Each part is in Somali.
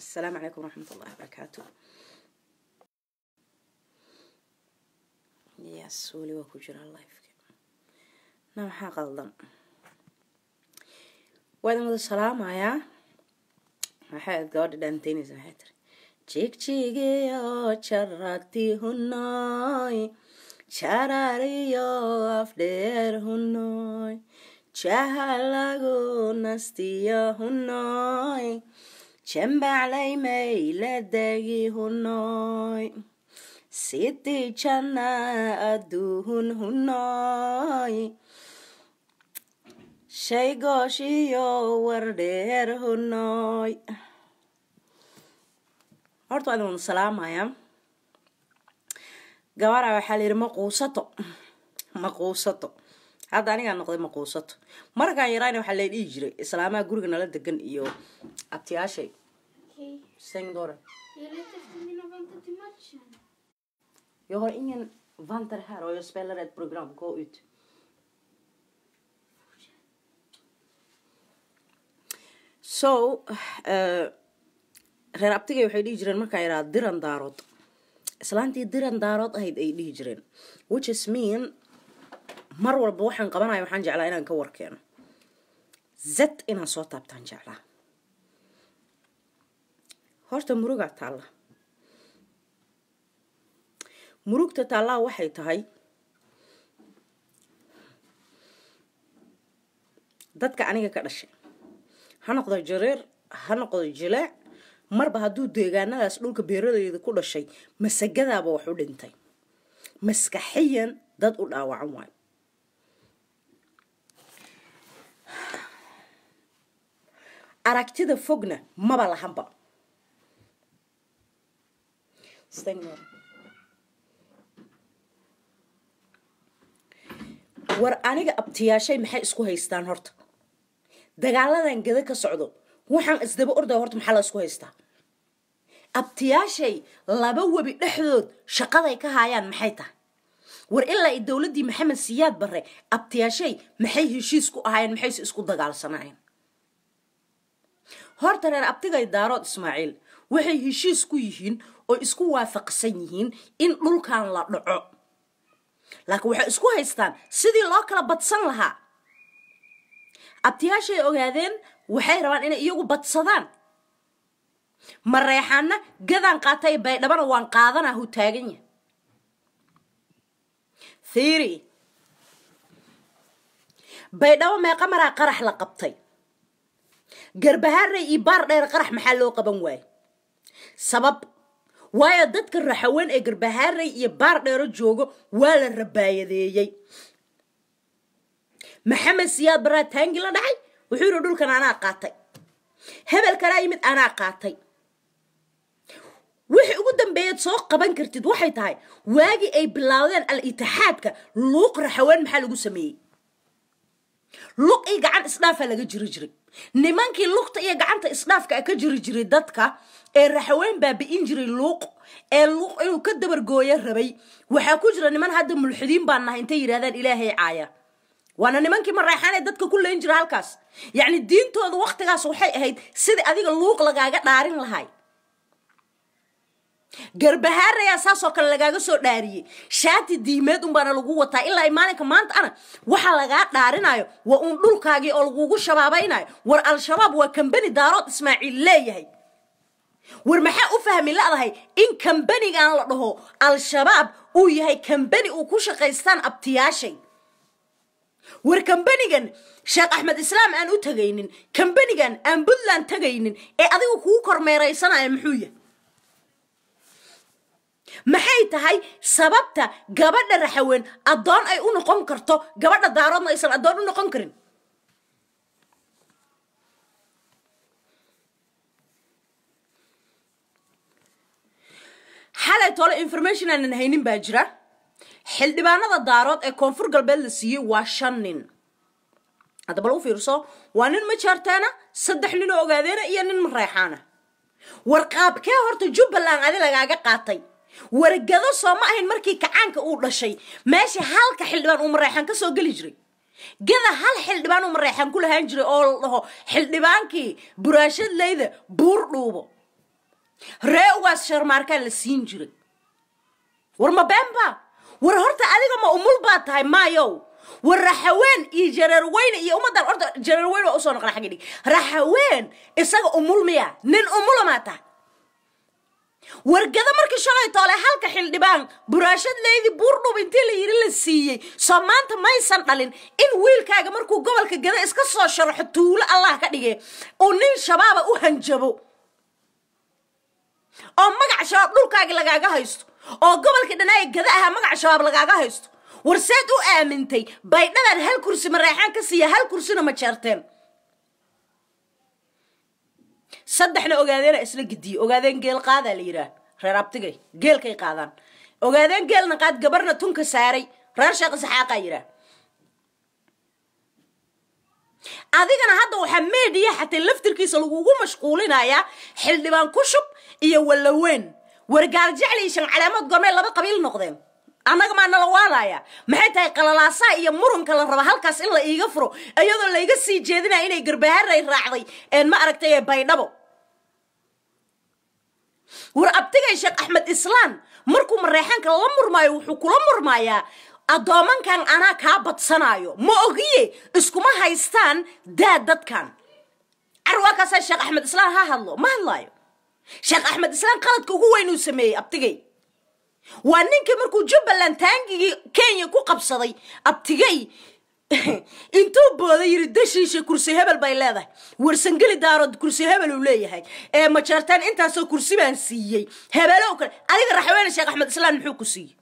asalaamu calaykum waraxmat ullahi wabarakaatu yes weli waa ku jiraa lifeka na maxaa qaldan waa idin wada salaamayaa maxay aad gabadha dhaanteynaysa maxay tiri jigjigiyo jaragti hunoy jarariyo afdheer hunoy jahalagu nastiyo hunoy jembaclay mayladegi hunoy siti jana aduhun hunoy shaygooshiyo wardheer hunoy horta waa idin wada salaamaya gabara waxaa la yidhi maquusato maquusato hadda anigaa noqday maquusato markaan yaraana waxaa la dhihi jiray islaamaha guriga nala degan iyo abtiyaashay Okej. sengdore Jag letar efter mina väntar till matchen. jag har ingen vantar här och jag spelar ett program gå ut so uh, reer abtigay waxay dhihi jireen markaa yidhaha diran daarood islaantii diran daarood ahayd ay dhihi jireen which is mean mar walba waxaan qabanaya waxaan jeclaa inaan ka warkeeno zed inaan soo taabtaan jeclaa horta murugaa taalla murugta taallaa waxay tahay dadka aniga ka dhashay ha noqdo jareer ha noqdo jileec marba hadduu deegaanadaas dhulka beeralayda ku dhashay masagadaaba wax u dhintay maskaxiyan dad u dhaawacan waayo aragtida fogna maba lahanba war aniga abtiyaashay maxay isku haystaan horta dagaaladan gada ka socdo waxaan isdaba ordaya horta maxaa la isku haystaa abtiyaashay laba webi dhexdood shaqaday ka haayaan maxay tahay war ilaa i dowladdii maxamed siyaad barre abtiyaashay maxay heshiis ku ahaayeen maxayse isku dagaalsanaayeen horta reer abtigay daarood ismaaciil waxay heshiis ku yihiin oo isku waafaqsan yihiin in dhulkan la dhaco laakiin waxay isku haystaan sidii loo kala badsan lahaa abtiyaashay ogaadeen waxay rabaan inay iyagu badsadaan mareexaana gadaan qaatay baydhabana waan qaadanaa hu taagan yahay thiiri baydhabo meeqa maraa qarax la qabtay garbahaarey iyo baar dheer qarax maxaa loo qaban waaye sabab waayo dadka raxaween ee garbahaarey iyo baar dheero joogo waa la rabaayadeeyey maxamed siyaad baraa taangi la dhacay wuxuu yidhi dhulkan anaa qaatay hebel kalaa yimid anaa qaatay wixii ugu dambeeyaad soo qaban kartid waxay tahay waagii ay bilaawdeen al itixaadka luuq raxaween maxaa lagu sameeyey luq iyo gacan isdhaafaa laga jiri jiray nimankii luqta iyo gacanta isdhaafka ka jiri jiray dadka ee raxaween baabi'in jiray luuq ee luuq inuu ka dabargooyo rabay waxaa ku jira niman hadda mulxidiin baan nahay intay yidhahdaan ilaahay caaya waana nimankii mareexaanee dadka ku leyn jira halkaas yacni diintooda waktigaas waxay ahayd sidai adiga luuq lagaaga dhaarin lahay garbahaarayaa saasoo kale lagaaga soo dhaariyey shaati diimeed unbaana lagu wataa ilaa i maalinka maanta ana waxaa lagaa dhaarinayo waa uun dhulkaagii oo lagugu shabaabaynayo war al-shabaab waa kambani daarood ismaaciil leeyahay war maxaa u fahmi ladahay in kambanigan la dhaho al-shabaab uu yahay kambani uu ku shaqaystaan abtiyaashay war kambanigan sheekh axmed islaam aan u tagaynin kambanigan aan puntland tagaynin ee adiga kuu kormeeraysanaya muxuu yahay maxay tahay sababta gabadha raxaween addoon ay u noqon karto gabadha daaroodna aysan addoon u noqon karin xalay tole information aanan haynin baa jira xildhibaanada daarood ee koonfur galbeed la siiyey waa shan nin hadda bal u fiirso waa nin majaartaana saddex nin oo ogaadeena iyo nin mareexaana war qaabkee horta jubbaland adi lagaaga qaatay wargado soo ma ahayn markii kacaanka uu dhashay meesha halka xildhibaan uu mareexaan ka soo geli jiray gada hal xildhibaan uu mareexaan ku lahaan jiray oo la dhaho xildhibaankii buraashad leyda buur dhuubo ree ugaas sharmaarkaa la siin jiray war ma beenba war horta adiga ma umul baa tahay maayow war raxaween iyo jareerweyne iyo ummaddan horta jareerweyne waa usoo noqda xaggi dhig raxaween isaga umul miya nin umula maa tahay wargada markii shalay toole halka xildhibaan buraashad leydi buurdhub intii la yidhi la siiyey soo maanta maysan dhalin in wiilkaaga markuu gobolka gada iska soo sharaxo tuulo allah ka dhige uu nin shabaaba u hanjabo oo magaca shabaab dhulkaagi lagaaga haysto oo gobolka dhanaaye gada ahaa magaca shabaab lagaaga haysto war seed u aamintay baydhadan hal kursi mareexaan ka siiya hal kursina ma jeerteen saddexna ogaadeena isla gediye ogaadeen geel qaadaa la yidhaah reer abtigay geelkay qaadaan ogaadeen geelna qaad gabarna tunka saaray reer sheekh saxaaqaa yidhaah adigana hadda waxaa meediya xataa laftirkiisa lagugu mashquulinayaa xildhibaan kushub iyo wallaweyn wargaal jecli iyo shancaleemood goormay laba qabiil noqdeen annaga maa nala waanaya maxay tahay qalalaasaa iyo murunka la raba halkaas in la iiga furo iyadoo layga sii jeedinaya inay garbaharay raacday een ma aragtay ee baydhabo war abtigay sheekh axmed islaan markuu mareexaanka la murmaayo wuxuu kula murmaayaa addoomankan anaa kaa badsanaayo ma ogiye iskuma haystaan daad dadkan carwaakaasaa sheekh axmed islaan ha hadlo ma hadlaayo sheekh axmed islaan qaladka ugu weyn uu sameeyey abtigay waa ninkii markuu jubbaland taangigii kenya ku qabsaday abtigay intuu booda yiri dashiisha kursi hebel bay leedahay warsangeli daarood kursi hebel uu leeyahay ee majeertaan intaasoo kursi baan siiyey hebeelo kale adiga raxweene sheekh axmed islaan muxuu ku siiyey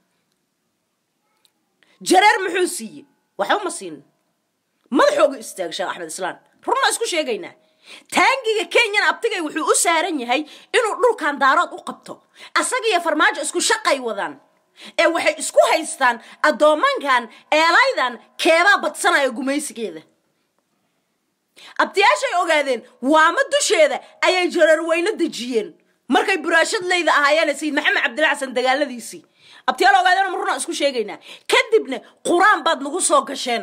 jareer muxuu siiyey waxba ma siinin madaxooga istaagay sheekh axmed islaan runna isku sheegaynaa taangiga kenyana abtigay wuxuu u saaran yahay inuu dhulkan daarood u qabto asagiyo farmaajo isku shaqay wadaan ee waxay isku haystaan addoomankan eelaydan keebaa badsanaya gumaysigeeda abtiyaashay ogaadeen waama dusheeda ayay jareerweyne dejiyeen markay buraashad leyda ahaayeen sayid maxamed cabdilla xasan dagaaladiisii abtiyaal ogaadeen ma runaa isku sheegaynaa kadibna qur-aan baad nagu soo gasheen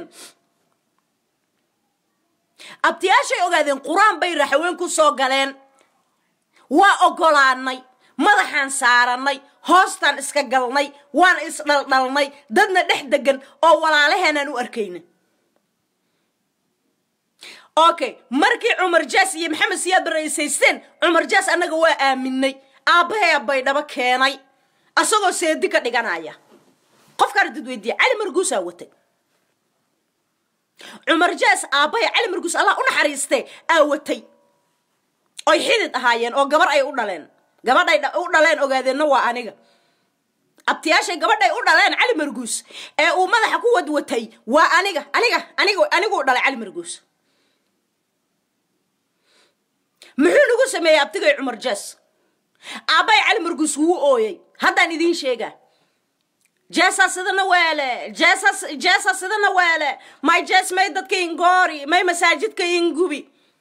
abtiyaashay ogaadeen qur-aan bay raxaween ku soo galeen waa ogolaanay madaxaan saaranay hoostaan iska galnay waan isdhaldhalnay dadna dhex degan oo walaalaheenaan u arkayna okay markii cumar jaas iyo maxamed siyaad baraysaysteen cumar jaas annaga waa aaminay aabbahee baydhabo keenay asagoo seedi ka dhiganaya qofkaana dad weydiiya cali marguusaa watay cumar jaas aabbahay cali marguus allah u naxariistee aa watay oy xidid ahaayeen oo gabar ay u dhaleen gabadhay u dhaleen ogaadeenna waa aniga abtiyaashay gabadhay u dhaleen cali marguus ee uu madaxa ku wadwatay waa aniga aniga aniga aniguu dhalay cali marguus muxuu nagu sameeyey abtigay cumar jaas aabbay cali marguus wuu ooyey haddaan idiin sheegaa jeesa sidana weele jeesas jeesa sidana weele may jees may dadka ingoori may masaajidka ingubi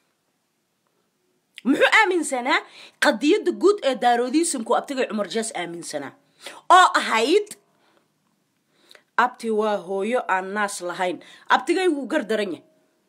muxuu aaminsanaa qadiyadda guud ee daaroodiisimku abtigay cumar jees aaminsanaa oo ahayd abti waa hooyo aan naas lahayn abtigay wuu gardaran yahay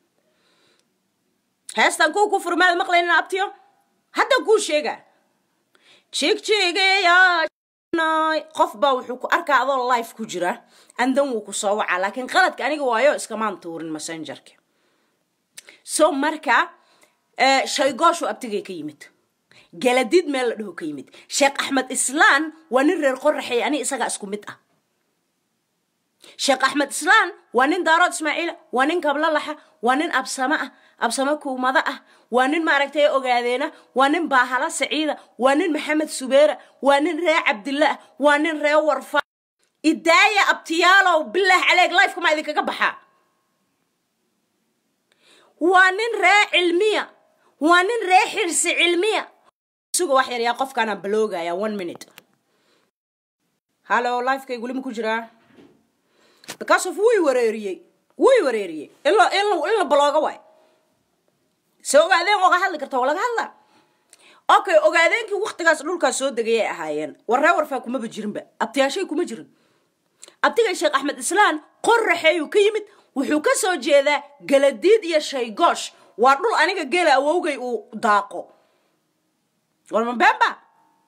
heestan kuwa ku furmaada maqlaynina abtiyo hadda kuu sheegaa jigjigeya qof baa wuxuu ku arkaa adoo life ku jira andan wuu ku soo wacaa laakiin qaladka aniga waayo iskamaan tuurin messengerka so marka shaygooshu abtigay ka yimid galadid meel la dhaho ka yimid sheekh axmed islaan waa nin reer qoraxey ani isagaa isku mid ah sheekh axmed islaan waa nin daarood ismaaciila waa nin kablalaxa waa nin absamo ah absamo kuumado ah waa nin maaragtay ogaadeena waa nin baahala saciida waa nin maxamed subeera waa nin ree cabdilla ah waa nin ree warfa idaaya abtiyaalow bilaah caleeg lifeka maa idinkaga baxaa waa nin ree cilmiya waa nin ree xirsi cilmiya suga wax yar yaa qofkaanaan baloogaya one minute hallo lifekay gulima ku jiraa because of wuy wareeriyey wuy wareeriyey in la in la in la balooga waay se ogaadeen oga hadli karta waa laga hadlaa okay ogaadeenkii waktigaas dhulkaas soo degayay ahaayeen warree warfaa kumaba jirinba abtiyaashay kuma jirin abtigay sheekh axmed islaan qoraxeeyuu ka yimid wuxuu ka soo jeedaa galadiid iyo shaygoosh waa dhul aniga geela awowgay uu daaqo walma beenba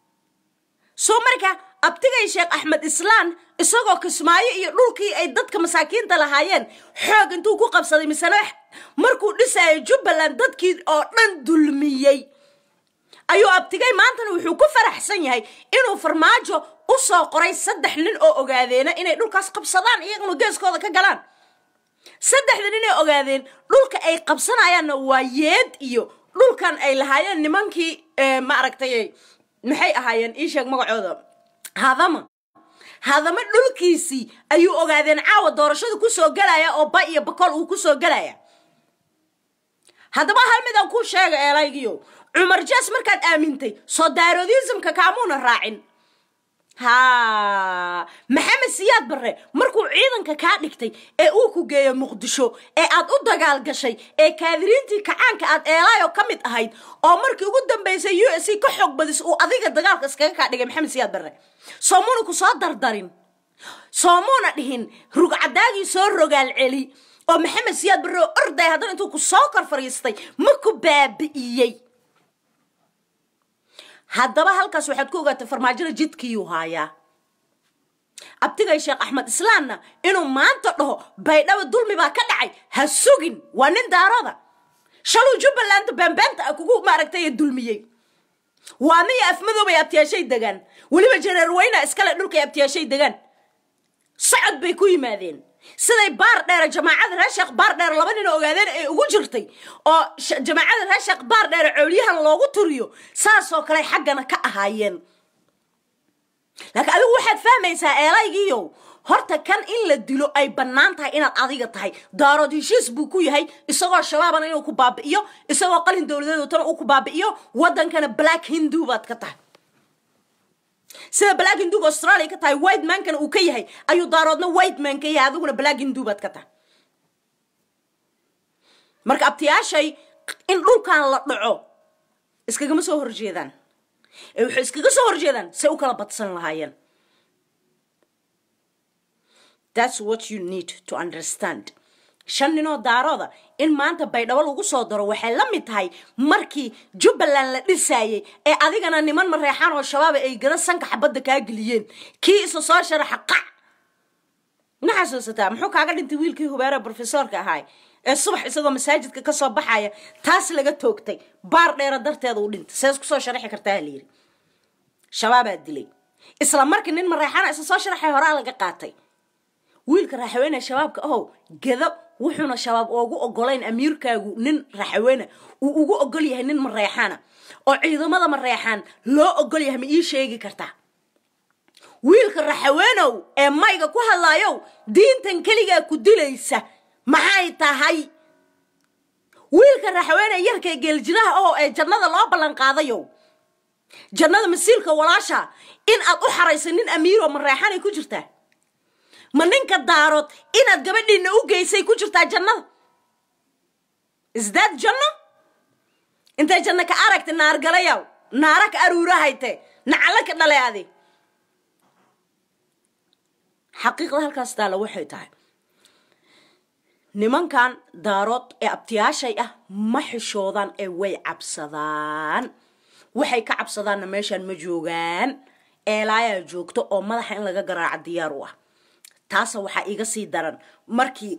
soo marka abtigay sheekh axmed islaan isagoo kismaayo iyo dhulkii ay dadka masaakiinta lahaayeen xoog intuu ku qabsaday misena markuu dhisayay jubbaland dadkii oo dhan dulmiyey ayuu abtigay maantana wuxuu ku faraxsan yahay inuu farmaajo u soo qoray saddex nin oo ogaadeena inay dhulkaas qabsadaan iyaguna geeskooda ka galaan saddexda nin ay ogaadeen dhulka ay qabsanayaanna waa yeed iyo dhulkan ay lahaayeen nimankii maaragtay maxay ahaayeen ii sheeg magacooda hadama hadama dhulkiisii ayuu ogaadeen caawa doorashada kusoo gelaya oo ba iyo bakool uu kusoo gelaya haddaba hal midaan kuu sheega eelaygiyo cumar jaas markaad aamintay soo daarodismka kaamuuna raacin ha maxamed siyaad barre markuu ciidanka kaa dhigtay ee uu ku geeyo muqdisho ee aad u dagaal gashay ee kaadiriintii kacaanka aad eelaayo ka mid ahayd oo markii ugu dambaysay u s c ka xoog badis uu adiga dagaalka iskaga kaa dhigay maxamed siyaad barre soomuuna ku soo dardarin soomuuna dhihin rugcadaagii soo rogaal celi oo maxamed siyaad barre oo orday haddana intuu ku soo kor fariistay ma ku baabi'iyey haddaba halkaas waxaad ku ogaatay farmaajada jidkiiyuu haayaa abtigay sheekh axmed islaamna inuu maanta dhaho baydhabo dulmi baa ka dhacay ha sugin waa nin daarada shaluu jubbalanda baanbaanta a kugu maaragtay dulmiyey waa miya afmadoobay abtiyaashay degaan weliba jareer weyna iskale dhulkay abtiyaashay degaan socod bay ku yimaadeen siday baar dheere jamaacada reesheekh baar dheere laba nin ogaadeen ay ugu jirtay oo jamaacada reesheekh baar dheere coolyahan loogu turiyo saasoo kale xaggana ka ahaayeen laakiin adigu waxaad fahmaysaa eelaygiiyow horta kan in la dilo ay bannaan tahay inaad adiga tahay daarood heshiis buu ku yahay isagoo shabaabana inuu ku baabi'iyo isagoo qalin dowladeed watana uu ku baabi'iyo waddankana black hindu baad ka tahay sida black hinduga australia ka tahay white mankana uu ka yahay ayuu daaroodna white man ka yahay adiguna black hindu baad ka tahay marka abtiyaashay in dhulkan la dhaco iskagama soo horjeedaan ee waxay iskaga soo horjeedaan say u kala badsan lahaayeen that's what you need to understand shan ninoo daarooda in maanta baydhabo lagu soo daro waxay la mid tahay markii jubbaland la dhisaayey ee adigana niman mareexaan oo shabaaba ay gada sanka xabadda kaa geliyeen kii isa soo sharaxa qac ma xasuusataa muxuu kaaga dhintay wiilkii hubeere brofesoorka ahaay ee subax isagoo masaajidka ka soo baxaya taas laga toogtay baar dheera darteeda u dhintay sees kusoo sharaxi kartaa layidhi shabaabaa dilay isla markii nin mareexaana isa soo sharaxay horaa laga qaatay wiilka raaxaweyne shabaabka ahow gado wuxuuna shabaab oogu ogolayn amiirkaagu nin raaxaweyne uu ugu ogol yahay nin mareexaana oo ciidamada mareexaan loo ogol yahay ma ii sheegi kartaa wiilka raxaweenow ee mayga ku hadlaayow diintan keligaa ku dilaysa maxay tahay wiilka raxaweene yarka geeljiraha oo ee jannada loo ballan qaadayow jannada masiilka walaasha in aad u xaraysa nin amiiroo mareexanay ku jirtaa ma ninka daarood inaad gabadhiina u geysay ku jirtaa jannada isdaad janno intay janno ka aragta naargalayaw naara ka aruurahayte nacalo ka dhale adi xaqiiqda halkaas taalla waxay tahay nimankan daarood ee abtiyaashay ah ma xishoodaan ee way cabsadaan waxay ka cabsadaanna meeshaan ma joogaan eelaayaa joogto oo madaxa in laga garaaco diyaar u ah taasa waxaa iga sii daran markii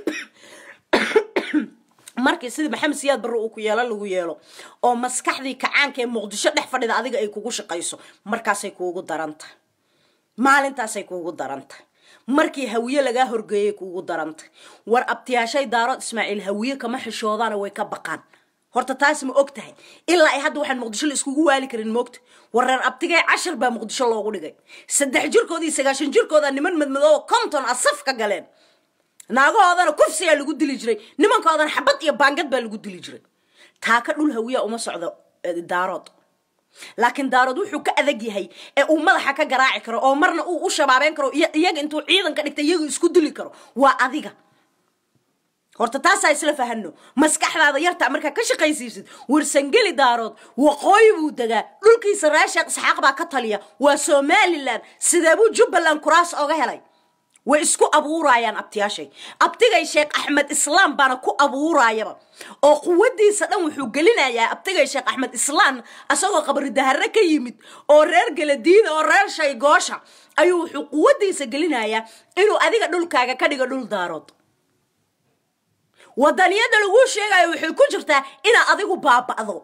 markii sidii maxamed siyaad barre uu ku yeelo lagu yeelo oo maskaxdii kacaanka ee muqdisho dhex fadhida adiga ay kugu shaqayso markaasay kuugu daran tahay maalintaasay kuugu daran tahay markii hawiye lagaa horgeeyay kuugu daran tahay war abtiyaashay daarood ismaaciil hawiye kama xishoodaana way ka baqaan horta taas ma og tahay ilaa ay hadda waxaan muqdisho la iskugu waali karin moogta war reer abtigee cashar baa muqdisho loogu dhigay saddex jirkood iyo sagaashan jirkooda niman madmadoo konton a saf ka galeen naagahoodana kufsiyaa lagu dili jiray nimankoodana xabad iyo baangad baa lagu dili jiray taa ka dhul hawiya uma socdo daarood laakiin daarood wuxuu ka adag yahay ee uu madaxa ka garaaci karo oo marna uu u shabaabeyn karo iyaga intuu ciidan ka dhigta iyaga isku dili karo waa adiga horta taasaa isla fahano maskaxdaada yarta markaa ka shaqaysiisid warsangeli daarood waqooyi buu degaa dhulkiisa reesheekh isxaaq baa ka taliya waa somalilan sidee buu jubbaland kuraas oga helay way isku abuurayaan abtiyaashay abtigay sheekh axmed islaam baana ku abuurayaba oo quwadiisa dhan wuxuu gelinayaa abtigay sheekh axmed islaam asagoo qabri dahare ka yimid oo reer geladiida oo reer shaygoosha ayuu wuxuu quwadiisa gelinayaa inuu adiga dhulkaaga ka dhigo dhul daarood wadaniyada laguu sheegayo waxay ku jirtaa inaad adigu baaba'do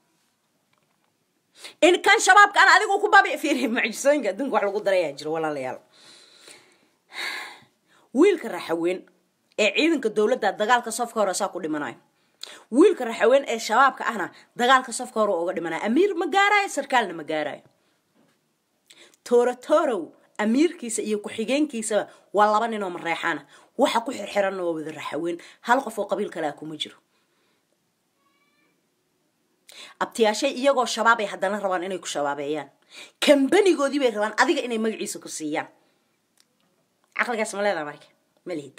in kan shabaabka ana adigu ku baabi fiiri mucjisooyinka adduunka wax lagu darayaa jiro walaalayaal wiilka raxaweyn ee ciidanka dowladda dagaalka safka hore saa ku dhimanayo wiilka raxaweyn ee shabaabka ahna dagaalka safka hore uga dhimanayo amiir ma gaarayo sarkaalna ma gaarayo toorotorow amiirkiisa iyo ku-xigeenkiisaba waa laba nin oo mareexaana waxa ku xirxiranna waa wada raxaweyn hal qof oo qabiil kale ah kuma jiro abtiyaashay iyagoo shabaabay haddana rabaan inay ku shabaabeeyaan kambanigoodii bay rabaan adiga inay magaciisa ku siiyaan caqligaas ma leedaha marka ma lihid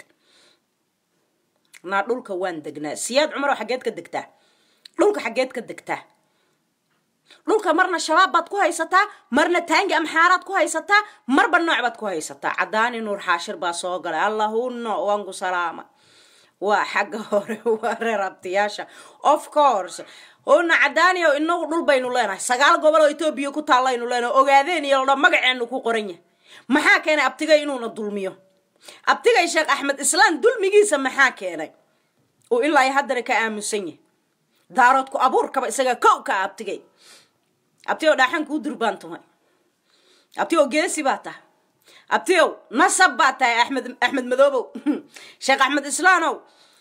naa dhulka waan degnaa siyaad cumarow xaggeed ka degtaa dhulka xaggeed ka degtaa dhulka marna shabaab baad ku haysataa marna taangi amxaaraad ku haysataa marba nooc baad ku haysataa cadaani nuur xaashir baa soo galay allahunno wanku salaama waa xagga hore waa reer abtiyaasha of course una cadaaniyo inagu dhul baynu leenahay sagaal gobol oo etoobiya ku taallaynu leenahay ogaadeen iyo ladha magaceenu ku qoran yahay maxaa keenay abtigay inuuna dulmiyo abtigay sheekh axmed islaan dulmigiisa maxaa keenay uu ilaa iyo haddana ka aamusan yahay daaroodku abuurkaba isaga kow ka abtigay abtiyow dhaaxan kuu durbaan tumay abtiyow geesi baa tahay abtiyow nasab baa tahay axmed axmed madoobow sheekh axmed islaanow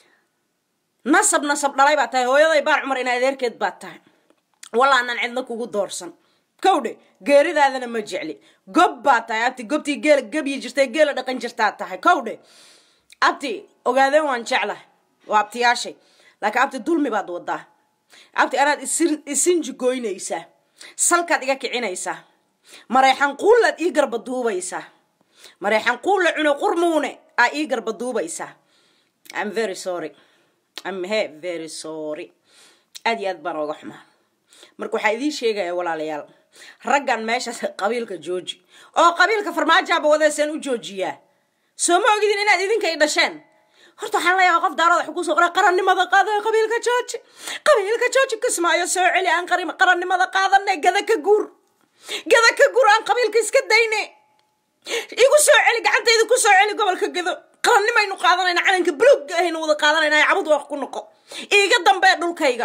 nasab nasab dhalay baa tahay hooyaday baar cumar ina adeerkeed baa tahay walaanaan cidna kugu doorsan kowdhe geeridaadana ma jecli gob baa tahay abti gobtii geela gebyi jirtay geela dhaqan jirtaa tahay kowdhe abti ogaadeen waan jeclahay waa abtiyaashay laakiin abti dulmi baad wadaa abti anaad isinji goynaysaa salkaad iga kicinaysaa mareexan quullaad ii garba duubaysaa mareexan quulla cune qurmuune aa ii garba duubaysaa im very sorry im he very sorry aad iyo aad baan ooga xumaa marka waxaa idiin sheegaya walaalayaal raggan meeshaas qabiilka jooji oo qabiilka farmaajaaba wadeeseen u joojiyaa soo ma ogidin inaad idinka i dhasheen horta waxaan leeyahay qof daarada wax kusoo qoray qarannimada qaada qabiilka jooji qabiilka jooji kismaayo soo celi aan qarannimada qaadane gada ka guur gada ka guur aan qabiilka iska dayne igu soo celi gacantayda ku soo celi gobolka gado qarannimaynu qaadanayna calanka bulugga ahaynu wada qaadanayna cabud wax ku noqo iiga dambee dhulkayga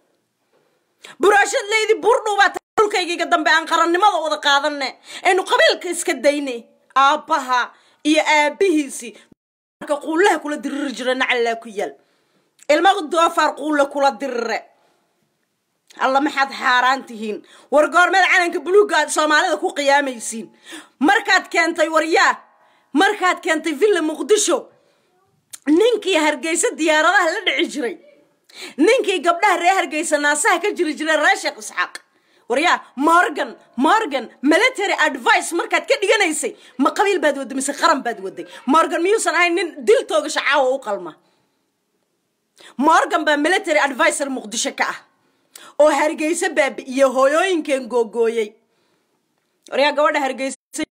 buraashad leydi buurdhuubaa dhulkayga iga dambe aan qarannimada wada qaadane aynu qabiilka iska dayne aabbaha iyo aabihiisii marka quullaha kula diriri jira nacallaa ku yaal ilmaha doofaar quulla kula dirire alla maxaad xaaraan tihiin war goormeed calanka buluugga aad soomaalida ku qiyaamaysiin markaad keentay waryaa markaad keentay villa muqdisho ninkii hargeysa diyaaradaha la dhici jiray ninkii gabdhaha ree hargeysa naasaha ka jiri jiray ree sheekh isxaaq waryaa morgan morgan military advice markaad ka dhiganaysay ma qabiil baad waday mise qaran baad waday morgan miyuusan ahayn nin dil toogasha caawa u qalma morgan baa military advisor muqdisho ka ah oo hargeysa baabi'iye hooyooyinkeen googooyey waryaa gabadha hargeysa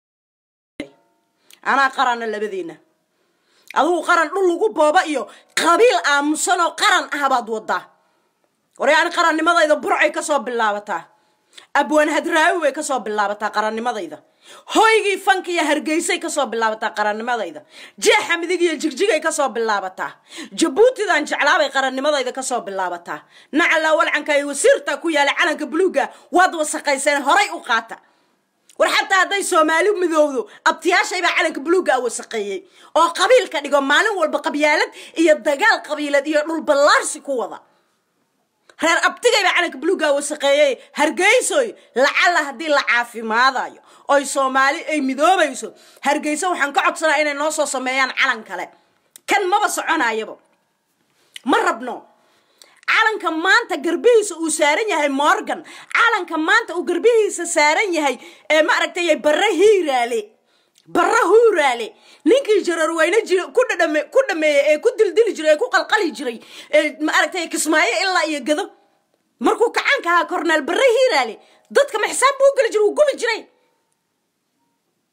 anaa qaranna labadiina adugu qaran dhul lagu booba iyo qabiil aamusan oo qaran ah baad wadaa waryaa ani qarannimadayda burcay kasoo bilaabataa abwaan hadraawi bay kasoo bilaabataa qarannimadayda hoygii fanka iyo hargeysay kasoo bilaabataa qarannimadayda jeexa midig iyo jigjigay kasoo bilaabataa jabuutidan jeclaabay qarannimadayda kasoo bilaabataa nacalaa walcanka iyo wasiirta ku yaala calanka buluugga waad wasaqayseen horay u qaata war xataa hadday soomaali midowdo abtiyaashay baa calanka buluugga a wasaqeeyey oo qabiilka dhigo maalin walba qabyaalad iyo dagaal qabiilad iyo dhulballaarsi ku wada reer abtigay baa calanka buluugga wasaqeeyey hargeysoy lacala haddii la caafimaadayo oy soomaali ay midoobayso hargeyso waxaan ka codsanaa inay noo soo sameeyaan calan kale kan maba soconayaba ma rabno calanka maanta garbihiisa uu saaran yahay morgan calanka maanta uu garbihiisa saaran yahay ee ma aragtay barre hiiraale barre huuraale ninkii jararweyne jir ku dhadhame ku dhameeyey ee ku dildili jiray ee ku qalqali jiray ee ma aragtay kismaayo ilaa iyo gado markuu kacaanka ahaa korneel barre hiiraale dadka ma xisaab buu geli jiray uu gubi jiray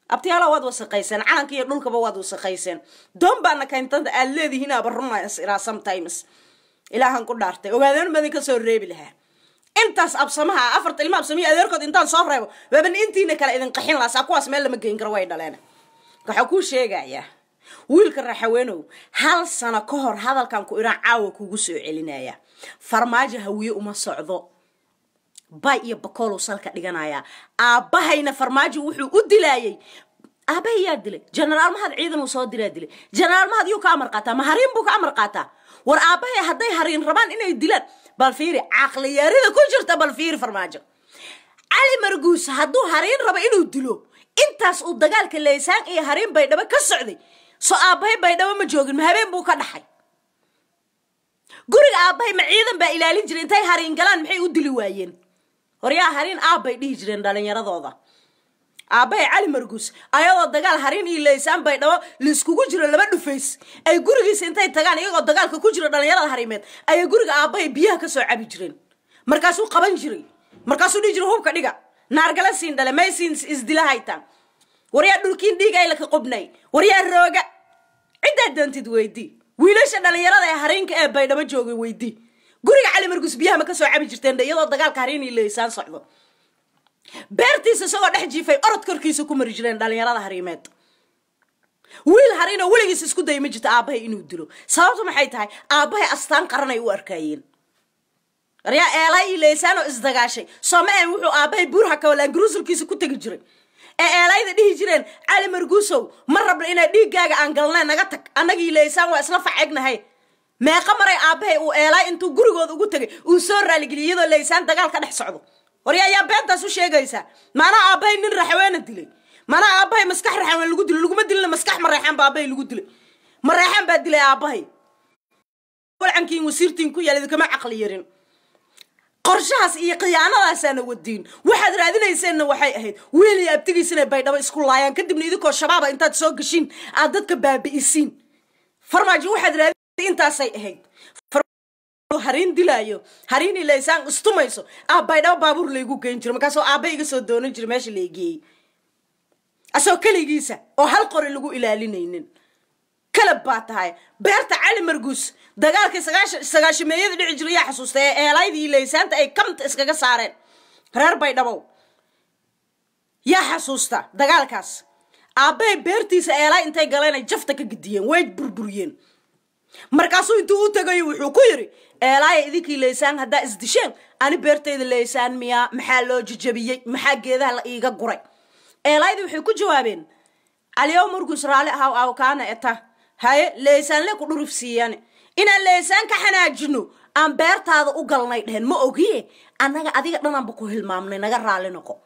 abtiyaala waad wasaqayseen calanka iyo dhulkaba waad wasaqayseen doon baana kayntada aad leedihiin aba runays iraa sometimes ilaahan ku dhaartay ogaadeen madin ka soo reebi lahaa intaas absamaha afarta ilma absamiya adeerkood intaan soo reebo waaban intiina kale idin qaxin lahaa saa kuwaas meel lama geyn karo way dhaleen waxaa kuu sheegayaa wiilka raxaweenow hal sano ka hor hadalkan ku iraan caawa kugu soo celinaya farmaajo hawiye uma socdo bay iyo bakoolow salka dhiganayaa aabbahayna farmaajo wuxuu u dilaayay aabahay yaa dilay jenaraal mahad ciidan uu soo diraa dilay jenaraal mahad yuu ka amar qaataa ma hariin buu ka amar qaataa war aabahay hadday hariin rabaan inay dilaan bal fiiri caqliyaarida ku jirta bal fiiri farmaajo cali marguus hadduu hariin rabo inuu dilo intaas uu dagaalka leysaan iyo hariin baydhabo ka socday soo aabbahay baydhabo ma joogin ma habeen buu ka dhaxay guriga aabbahay ma ciidan baa ilaalin jiray intay hariin galaan maxay u dili waayeen horyaa hariin aabbay dhihi jireen dhalinyaradooda aabbahay cali marguus ayadoo dagaal hariin iyo leysaan baydhabo laiskugu jiro laba dhufays ay gurigiisa intay tagaan iyagoo dagaalka ku jiro dhalinyarada hariimeed ayay guriga aabbahay biyaha ka soo cabi jireen markaasuu qaban jiray markaasuu dhihi jiray hubka dhiga naargala siin dhale may siin isdila haytaan waryaa dhulkiin dhiig ay laka qubnay waryaa rooga ciddaa doontid weydii wiilasha dhalinyarada ee hariinka ee baydhabo joogay weydii guriga cali marguus biyaha ma ka soo cabi jirteen iyadoo dagaalka hariin iyo leysaan socdo beertiisa isagoo dhex jiifay orod korkiisa ku mari jireen dhalinyarada hariimeed wiil hariinoo weligiis isku daya ma jirto aabbahay inuu dilo sababtu maxay tahay aabbahay astaan qaranay u arkaayeen waryaa eelay iyo leysaanoo isdagaashay soomeen wuxuu aabbahay buurha kawalangaruusulkiisa ku tegi jiray ee eelayda dhihi jireen cali marguusow ma rabna inaa dhiiggaaga aan galnay naga tag annagii leysaan waa isla facegnahay meeqa maray aabbahay uu eelay intuu gurigooda ugu tegay uu soo raaligeliy iyadoo leysaan dagaal ka dhex socdo waryaa yaa beentaas u sheegaysaa maanaa aabbahay nin raxweena dilay maanaa aabbahay maskax raxween lagu dilay laguma dilina maskax mareexaan ba aabbahay lagu dilay mareexaan baa dilay aabbahay walcankiin wasiirtiin ku yaal idinkama caqli yarin qorshahaas iyo khiyaanadaasaana wadiin waxaad raadinayseenna waxay ahayd wiil iyo abtigiisina baydhabo isku laayaan kadibna idinkoo shabaaba intaad soo gashiin aad dadka baabi'isiin farmaajo waxaad raadinaysa intaasay ahayd hariin dilaayo hariin ilaysaan istumayso ah baydhabo baabuur laygu geyn jiro markaasoo aabba iga soo doonan jira meesha laigeeyey asagoo keligiisa oo hal qori lagu ilaalinaynin kalab baa tahay beerta cali marguus dagaalkii sagaashameeyada dhici jira yaa xasuusta ee eelaydii laysaanta ay kamta iskaga saareen reer baydhabow yaa xasuusta dagaalkaas aabbahay beertiisa eelaay intay galeen ay jafta ka gediyeen way burburiyeen markaasuu intuu u tegayo wuxuu ku yidhi eelaaya idinkii leysaan haddaa isdisheen ani beertayda leysaan miyaa maxaa loo jajabiyey maxaa geedaha la iiga guray eelaaydi waxay ku jawaabeen caliyow marguus raali ahaw awkaana eta haye leysaanle ku dhuruf siiyane inaan leysaan ka xanaajino aan beertaada u galnay dhehen ma ogiye annaga adiga dhanaanba ku hilmaamnay naga raali noqo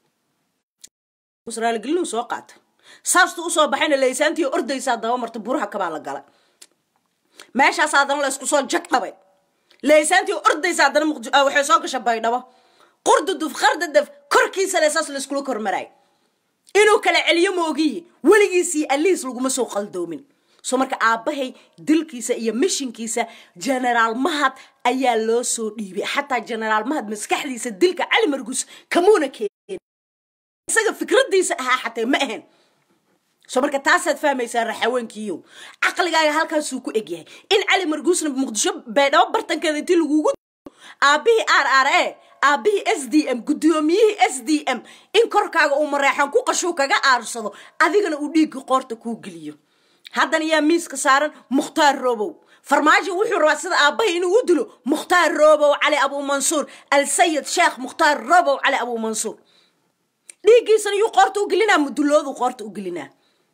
raaligelinu soo qaata saastuu usoo baxayna leysaantii ordaysaa daba marta buraha kabaa la galay meeshaas haddana la isku soo jag dhabay leysaantii ordaysa haddana waxay soo gasha baydhabo qurduduf qardadaf korkiisa le saas la iskula kormaraay inuu kala celiyo moogiye weligiisii aliis laguma soo qaldoomin soo marka aabbahay dilkiisa iyo mishinkiisa generaal mahad ayaa loo soo dhiibay xataa generaal mahad maskaxdiisa dilka cali margus kamuuna keen isaga fikradiisa ahaa xatee ma ahayn soo marka taasaad fahmaysaa raxaweenkiiyo caqligaaga halkaasuu ku egyahay in cali marguusna muqdisho baydhabo bartankeeda intii lagugu aabbihii r r a aabbihii s d m guddoomiyihii s d m in korkaaga uu mareexan ku qashuu kaga aarsado adigana uu dhiigga qoorta kuu geliyo haddana yaa miiska saaran mukhtaar roobow farmaajo wuxuu rabaa sida aabbahay inuu u dilo mukhtaar roobow cali abuumansuur al sayid sheekh mukhtaar roobow cali abuumansuur dhiiggiisana yuu qoorta u gelinaa mudulooduu qoorta u gelinaa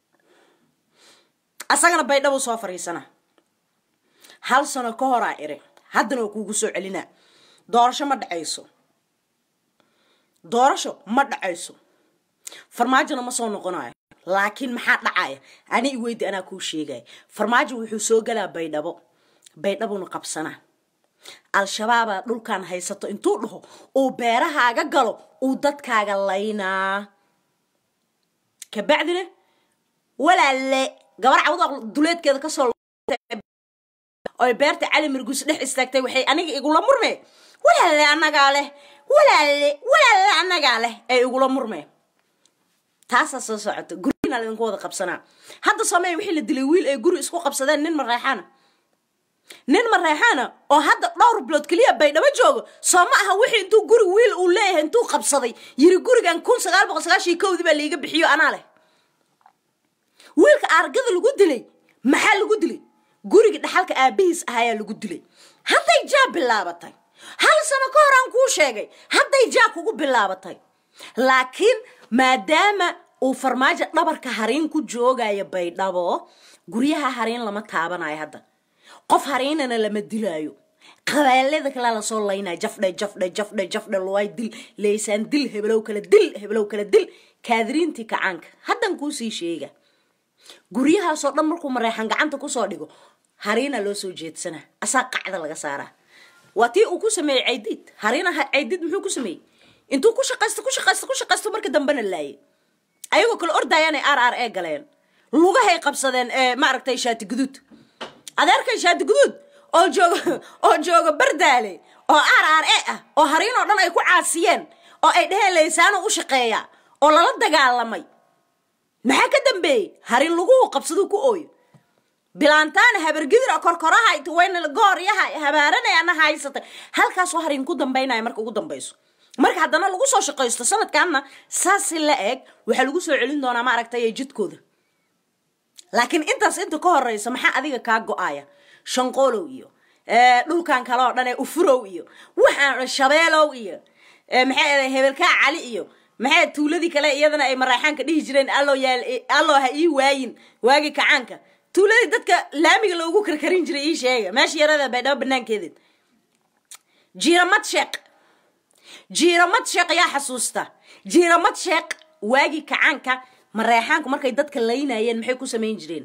asagana baydhabuu soo fariisana hal sano ka horaa iri haddana waa kuugu soo celinaa doorasho ma dhacayso doorasho ma dhacayso farmaajona ma soo noqonayo laakiin maxaa dhacaya ani iweydi anaa kuu sheegaya farmaajo wuxuu soo galaa baydhabo baydhabuna qabsanaa al-shabaabaa dhulkan haysato intuu dhaho uu beerahaaga galo uu dadkaaga laynaa kabacdina walaalle gabar cawda duleedkeeda kasoo oy beerta cali marguus dhex istaagtay waxay aniga igula murmeen walaalle annagaa leh walaalle walaalle annagaa leh ee igula murmeen taasaa soo socota gurina laydinku wada qabsanaa hadda soomaaliya wixii la dilay wiil ay guri isku qabsadeen nin mareexaana nin mareexaana oo hadda dhowr bilood keliya baydhabo joogo soo ma aha wixii intuu guri wiil uu leeyahay intuu qabsaday yiri gurigan kun sagaal boqol sagaashii kowdii baa laiga bixiyo anaa leh wiilka aargada lagu dilay maxaa lagu dilay guriga dhaxalka aabihiis ahayaa lagu dilay hadday jaa bilaabatay hal sano ka hor aan kuu sheegay hadday jaa kugu bilaabatay laakiin maadaama uu farmaajo dhabarka hariin ku joogayo baydhabo guryaha hariin lama taabanayo hadda qof hariinana lama dilaayo qabaalada kale lasoo laynaya jafdhe jafdhe jafdhe jafdhe luway dil leysaan dil hebelow kale dil hebelow kale dil kaadiriintii kacaanka haddan kuusii sheega guryahaasoo dhan markuu mareexan gacanta kusoo dhigo hariina loo soo jeedsanaa asaa qacda laga saaraa waa tii uu ku sameeyey caydiid hariina caydiid muxuu ku sameeyey intuu ku shaqaysto ku shaqaysto ku shaqaysto marka dambena laayay ayagoo kale ordayaanay r r e galeen lugahay qabsadeen ee maaragtay shaati guduud adeerkay shaati guduud oo jooga oo jooga bardaale oo r r e ah oo hariin oo dhan ay ku caasiyeen oo ay dheheen laysaano u shaqeeya oo lala dagaalamay maxaa ka dambeeyey harin laguhu qabsaduu ku ooyo bilaantaana habargidira korkoraha wayna gooryaha habaaranayana haysatay halkaasoo harin ku dambaynaya marka ugu dambayso marka haddana lagu soo shaqaysto sanadkaana saasi la eg waxaa lagu soo celin doonaa maaragtay jidkooda laakiin intaas inta ka horeysa maxaa adiga kaa go-aya shanqoolow iyo dhulkan kale oo dhan ee ufurow iyo waxaan shabeelow iyo maxay hebelkaa cali iyo maxay tuuladii kale iyadana ay maraaxaanka dhihi jireen allo yaal allo ha ii waayin waagi kacaanka tuuladii dadka laamiga loogu karkarin jiray ii sheega meesha yarada baydhabo banaankeeded jiiramad sheeq jiiramad sheeq yaa xasuusta jiiramad sheeq waagi kacaanka mareexaanku markay dadka laynayeen maxay ku samayn jireen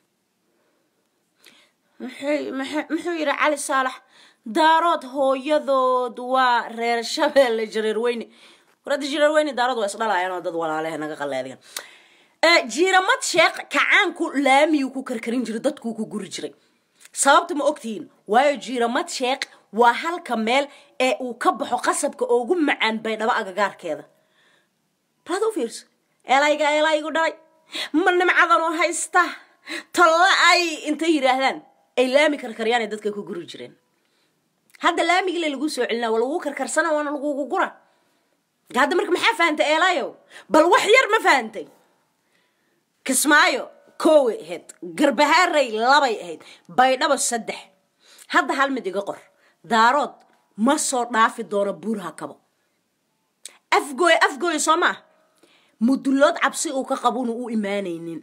muxuu yidhi cali saalax daarood hooyadood waa reer shabeelle jareer weyne warada jireer weyne daarood waa isdhalaayaan oo dad walaalehe naga qaleedigan jiiramad sheekh kacaanku laamiyuu ku karkarin jiray dadkuu ku guri jiray sababta ma ogtihiin waayo jiiramad sheekh waa halka meel ee uu ka baxo qasabka ugu macaan baydhabo agagaarkeeda baad u fiirso elayga elaygu dhalay ma nimcadanoo haysta talla ay intay yidhaahdaan ay laami karkaryaanay dadka ku guri jireen hadda laamigile lagu soo celina waa lagu karkarsana waana lagugu gura hadda marka maxaa fahantay eelayo bal wax yar ma fahantay kismaayo kooway ahayd garbahaaray labay ahayd baydhabo saddex hadda hal mid iga qor daarood ma soo dhaafi doono buurha kabo afgooy afgooy soo maa mudulood cabsi uu ka qabuuna u imaanaynin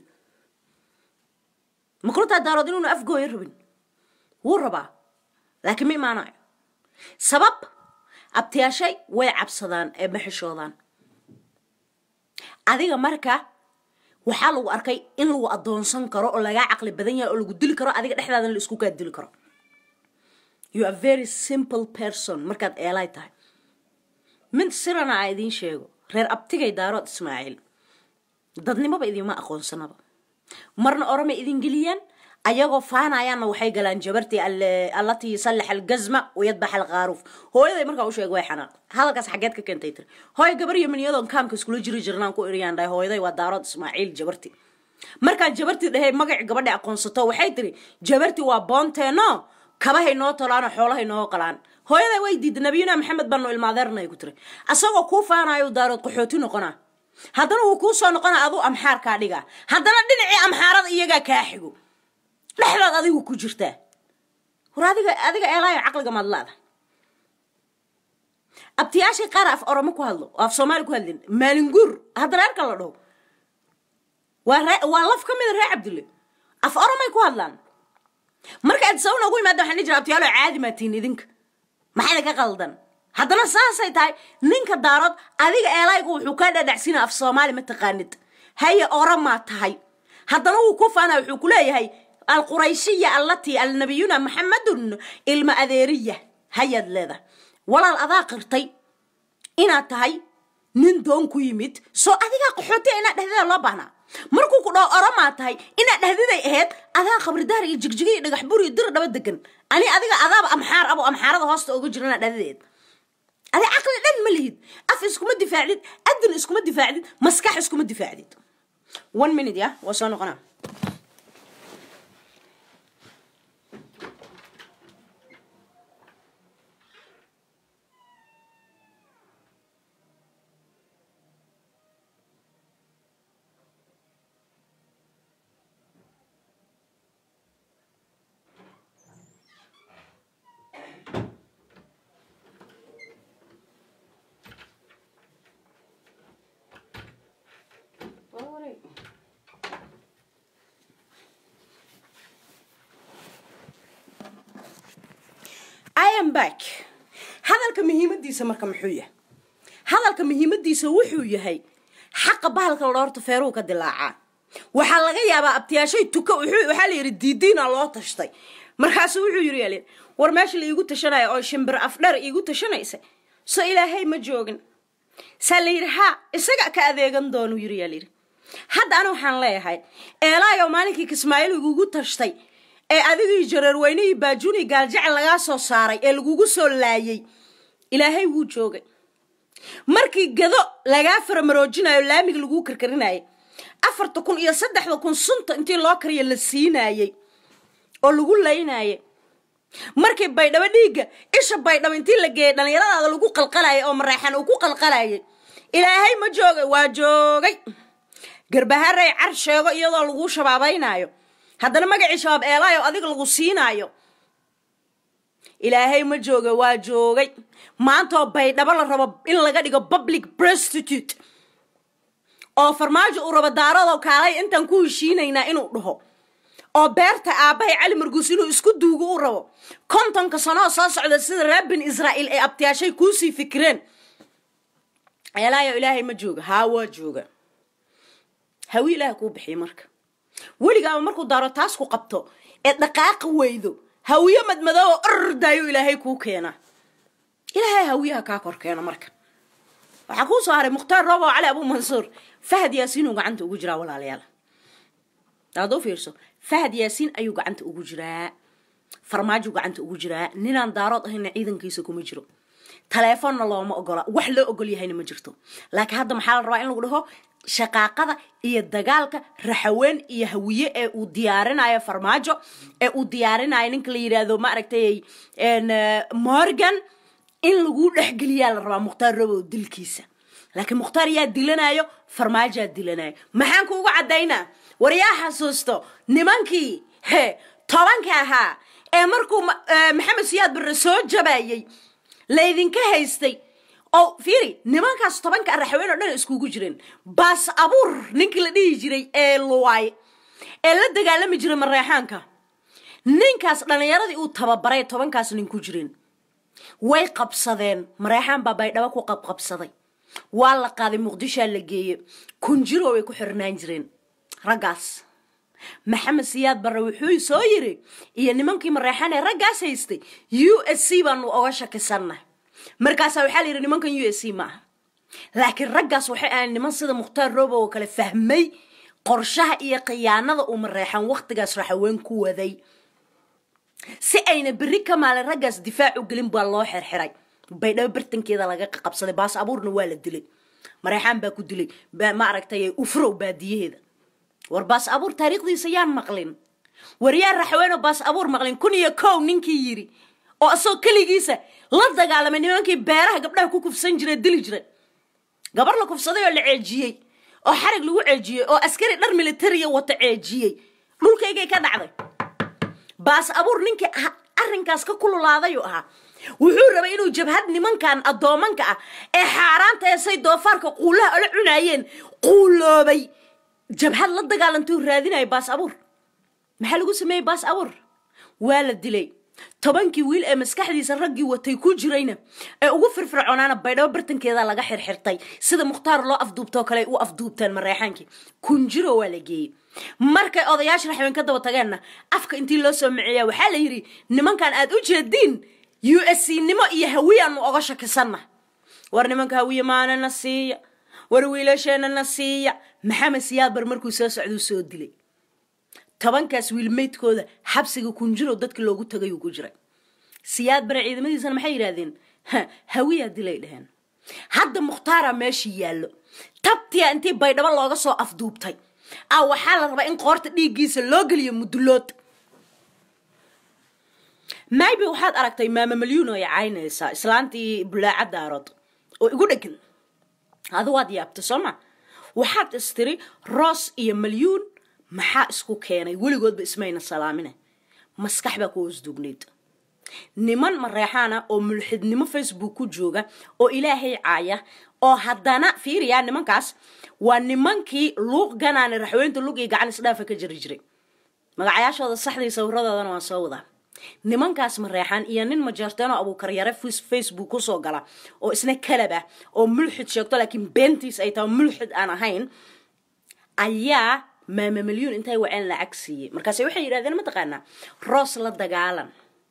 makultaa daarood inuuna afgooyo rabin wuu rabaa laakiin ma imaanayo sabab abtiyaashay way cabsadaan ee ma xishoodaan adiga marka waxaa lagu arkay in lagu adoonsan karo oo lagaa caqli badan yahay oo lagu dili karo adiga dhexdaadana la isku kaa dili karo you are very simple person markaad eelay tahay mid sirana a idiin sheego reer abtigay daarood ismaaciil dadnimoba idinma aqoonsanaba marna oromay idin geliyaan ayagoo faanayaanna waxay galaan jabartii allatii sallax algazma wayadbax alqaaruuf hooyaday markaa u sheega way xanaaq hadalkaas xageed ka keentay tiri hooy gabar yamaniyadoon kaamka iskula jiri jirnaan ku iriyaan dhahay hooyaday waa daarood ismaaciil jabarti markaan jabartii dhahay magaci gabadha aqoonsato waxay tiri jabarti waa boonteeno kabahay noo tolaano xoolahay noo qalaan hooyaday way diida nabiyuna maxamed baanu ilmaadeernay ku tiri asagoo kuu faanayo daarood qaxooti noqonaa haddana wuu kuu soo noqona aduu amxaarkaa dhigaa haddana dhinacii amxaarada iyagaa kaa xigo dhexdaad adigu ku jirtaa war adiga adiga eelaayo caqliga maad laada abtiyaashay qaar af oromo ku hadlo oo af soomaali ku hadlin maalinguur hadda reerka la dhaho waa ree waa laf ka mida reer cabdulle af oromay ku hadlaan marka aad sababna ugu imaada waxaan dhihi jira abtiyaalo caadi maatiin idinka maxaa idinka qaldan haddana saasay tahay ninka daarood adiga eelaygu wuxuu kaa dhadhacsina af soomaali ma taqaanid haye oromaa tahay haddana wuu ku faana wuxuu ku leeyahay alqurayshiya allatii alnabiyuna maxamedun ilma adeeriya hayaad leedahay walaal adaa qirtay inaad tahay nin doon ku yimid soo adigaa qaxootiya inaad dhexdeeda loo baahnaa markuu ku dhaho oromaa tahay inaad dhexdiday ahayd adaa qabridaar iyo jigjiga iyo dhagax bur iyo dir dhaba degan ani adiga adaaba amxaar abo amxaarada hoosta uga jira inaad dhexdadeed adi caqli dhan ma lihid af iskuma difaacdid adin iskuma difaacdid maskax iskuma difaacdid one minute ya waa soo noqonaa I am back hadalka muhiimadiisa marka muxuu yahay hadalka muhiimadiisa wuxuu yahay xaqa bahalka loorta feeruhu ka dilaacaa waxaa laga yaabaa abtiyaashay tuka waxaa la yidhi diidiina loo tashtay markaasu wuxuu yiri yaal war meesha la iigu tashanaya oo shimbir afdheer iigu tashanaysa so ilaahay ma joogin saa la yidhi ha isaga ka adeegan doonu yiri yaal yidhi hadda ana waxaan leeyahay eelaayoo maalinkii kismaayiil igugu tashtay ee adigii jareerweynihii baajuuni gaaljecel lagaa soo saaray ee lagugu soo laayay ilaahay wuu joogay markii gado lagaa faramaroojinayo laamiga laguu karkarinayay afarta kun iyo saddexda kun sunta intii loo kariya la siinaayey oo lagu laynayay markii baydhabo dhiigga isha baydhabo intii la geeyay dhallinyaradaada lagu qalqalayay oo mareexan uu ku qalqalayay ilaahay ma joogay waa joogay garbaharay car sheego iyadoo laguu shabaabaynaayo haddana magacii shabaab eelaayo adiga lagu siinaayo ilaahay ma jooga waa joogay maantaoo baydhabo la rabo in laga dhigo public prostitute oo farmaajo uu rabo daaradoo kaalay intaan ku heshiinaynaa inuu dhaho oo beerta aabbahay cali marguus inuu isku duugo u rabo kontonka sanoo soo socda sida reer bin israa'iil ay abtiyaashay kuusii fikireen eelaayo ilaahay ma jooga haa waa jooga hawi ilaah kuu bixiy marka weligaaba markuu daaro taas ku qabto ee dhaqaaqa weydo hawiyo madmadoobo ordaayo ilaahay kuu keena ilaahay hawiyaha kaa kor keena marka waxaa kuu soo haray mukhtaar roobo cali abuu mansuur fahad yaasiin uu gacanta ugu jiraa walaalayaal daad u fiirso fahad yaasiin ayuu gacanta ugu jiraa farmaajo gacanta ugu jiraa ninaan daarood ahayna ciidankiisa kuma jiro taleefonna looma ogola wax loo ogol yahayna ma jirto laakiin hadda maxaa la rabaa in lagu dhaho shaqaaqada iyo dagaalka raxaween iyo hawiye ee uu diyaarinayo farmaajo ee uu diyaarinayo ninka la yidhaahdo maaragtay morgan in lagu dhexgeliyaa la rabaa mukhtaar robow dilkiisa laakiin mukhtaar yaa dilanayo farmaajaa dilanayo maxaan kuugu caddaynaa war yaa xasuusto nimankii he tobanka ahaa ee markuu maxamed siyaad barre soo jabayay laydinka haystay oo fiiri nimankaas tobanka raxaween oo dhan iskugu jireen baas abuur ninkii la dhihi jiray ee luwaay ee la dagaalami jiray mareexaanka ninkaas dhallinyaradii uu tababaray tobankaas nin ku jireen way qabsadeen mareexaan baa baydhabo ku qabqabsaday waa la qaaday muqdishaa la geeye kunjiro way ku xirnaan jireen raggaas maxamed siyaad barre wuxuu soo yiri iyo nimankii mareexaan ee raggaas haystay u s c baanu oga shakisanna markaasaa waxaa la yidhi nimankan u s c ma aha laakiin raggaas waxay ahayn niman sida mukhtaar roobo oo kale fahmay qorshaha iyo khiyaanada uu mareexaan wakhtigaas raxaween ku waday si ayna berri ka maalin raggaas difaac u gelin baa loo xirxiray baydhabo bartankeeda laga qabsaday baas abuurna waa la dilay mareexaan baa ku dilay maaragtay ufrow baadiyaheeda war baas abuur taariikhdiisa yaan maqlin war yaa raxaweenoo baas abuur maqlin kun iyo kow ninkii yidhi oo isagoo keligiisa la dagaalamay nimankii beeraha gabdhaha ku kufsan jira dili jira gabar la kufsaday oo la ceejiyey oo xarig lagu ceejiyey oo askari dhar militariya wata ceejiyey dhulkaygay ka dhacday baas abuur ninkii arrinkaas ka kululaadayuu ahaa wuxuu rabay inuu jabhad nimankan addoomanka ah ee xaaraanta ee say doofaarka quulaha ola cunaayeen quuloobay jabhad la dagaalantuu raadinaya baas abuur maxaa lagu sameeyey baas abuur waa la dilay tobankii wiil ee maskaxdiisa raggii watay ku jirayna ee ugu firfircoonaana baydhabo bartankeeda laga xirxirtay sida mukhtaar loo afduubtoo kale u afduubteen mareexaankii kunjiro waa la geeyey markay odayaasha raxween ka daba tageenna afka intii loo soo maceeya waxaa la yidhi nimankan aad u jeediin u s c nimo iyo hawiyaanu oga shakisanna war nimanka hawiye maanana siiya war wiilasheenana siiya maxamed siyaabar markuu soo socduu soo dilay tobankaas wiilmeydkooda xabsiga kunjiro dadkii loogu tagay uu ku jiray siyaad bare ciidamadiisana maxay yidhahdeen hawiyaa dilay dheheen hadda mukhtaara meeshii yaallo tabtiya intii baydhabo looga soo afduubtay a waxaa la rabaa in qoorta dhiiggiisa loo geliyo mudulood maybe waxaad aragtay maama malyuun oo ay caynaysaa islaantii bulaaca daarood oo igu dhegan adu waad yaabta soo ma waxaad istiri roos iyo malyuun maxaa isku keenay weligoodba ismayna salaamine maskax baa ku hoos dugnayd niman mareexaana oo mulxidnimo facebook ku jooga oo ilaahay caaya oo haddana fiiriya nimankaas waa nimankii luuq ganaane raxweynta lug iyo gacan isdhaafa ka jiri jiray magacayaashooda saxdii sawiradoodana waan soo wadaa nimankaas mareexaan iyo nin majeerteenoo abuukaryare facebook kusoo gala oo isna kalab ah oo mulxid sheegto laakiin beentiis ay tahay mulxid aan ahayn ayaa maama malyuun intay waceen lacag siiyey markaase waxay yidhahdeen mataqaanaa roos la dagaalan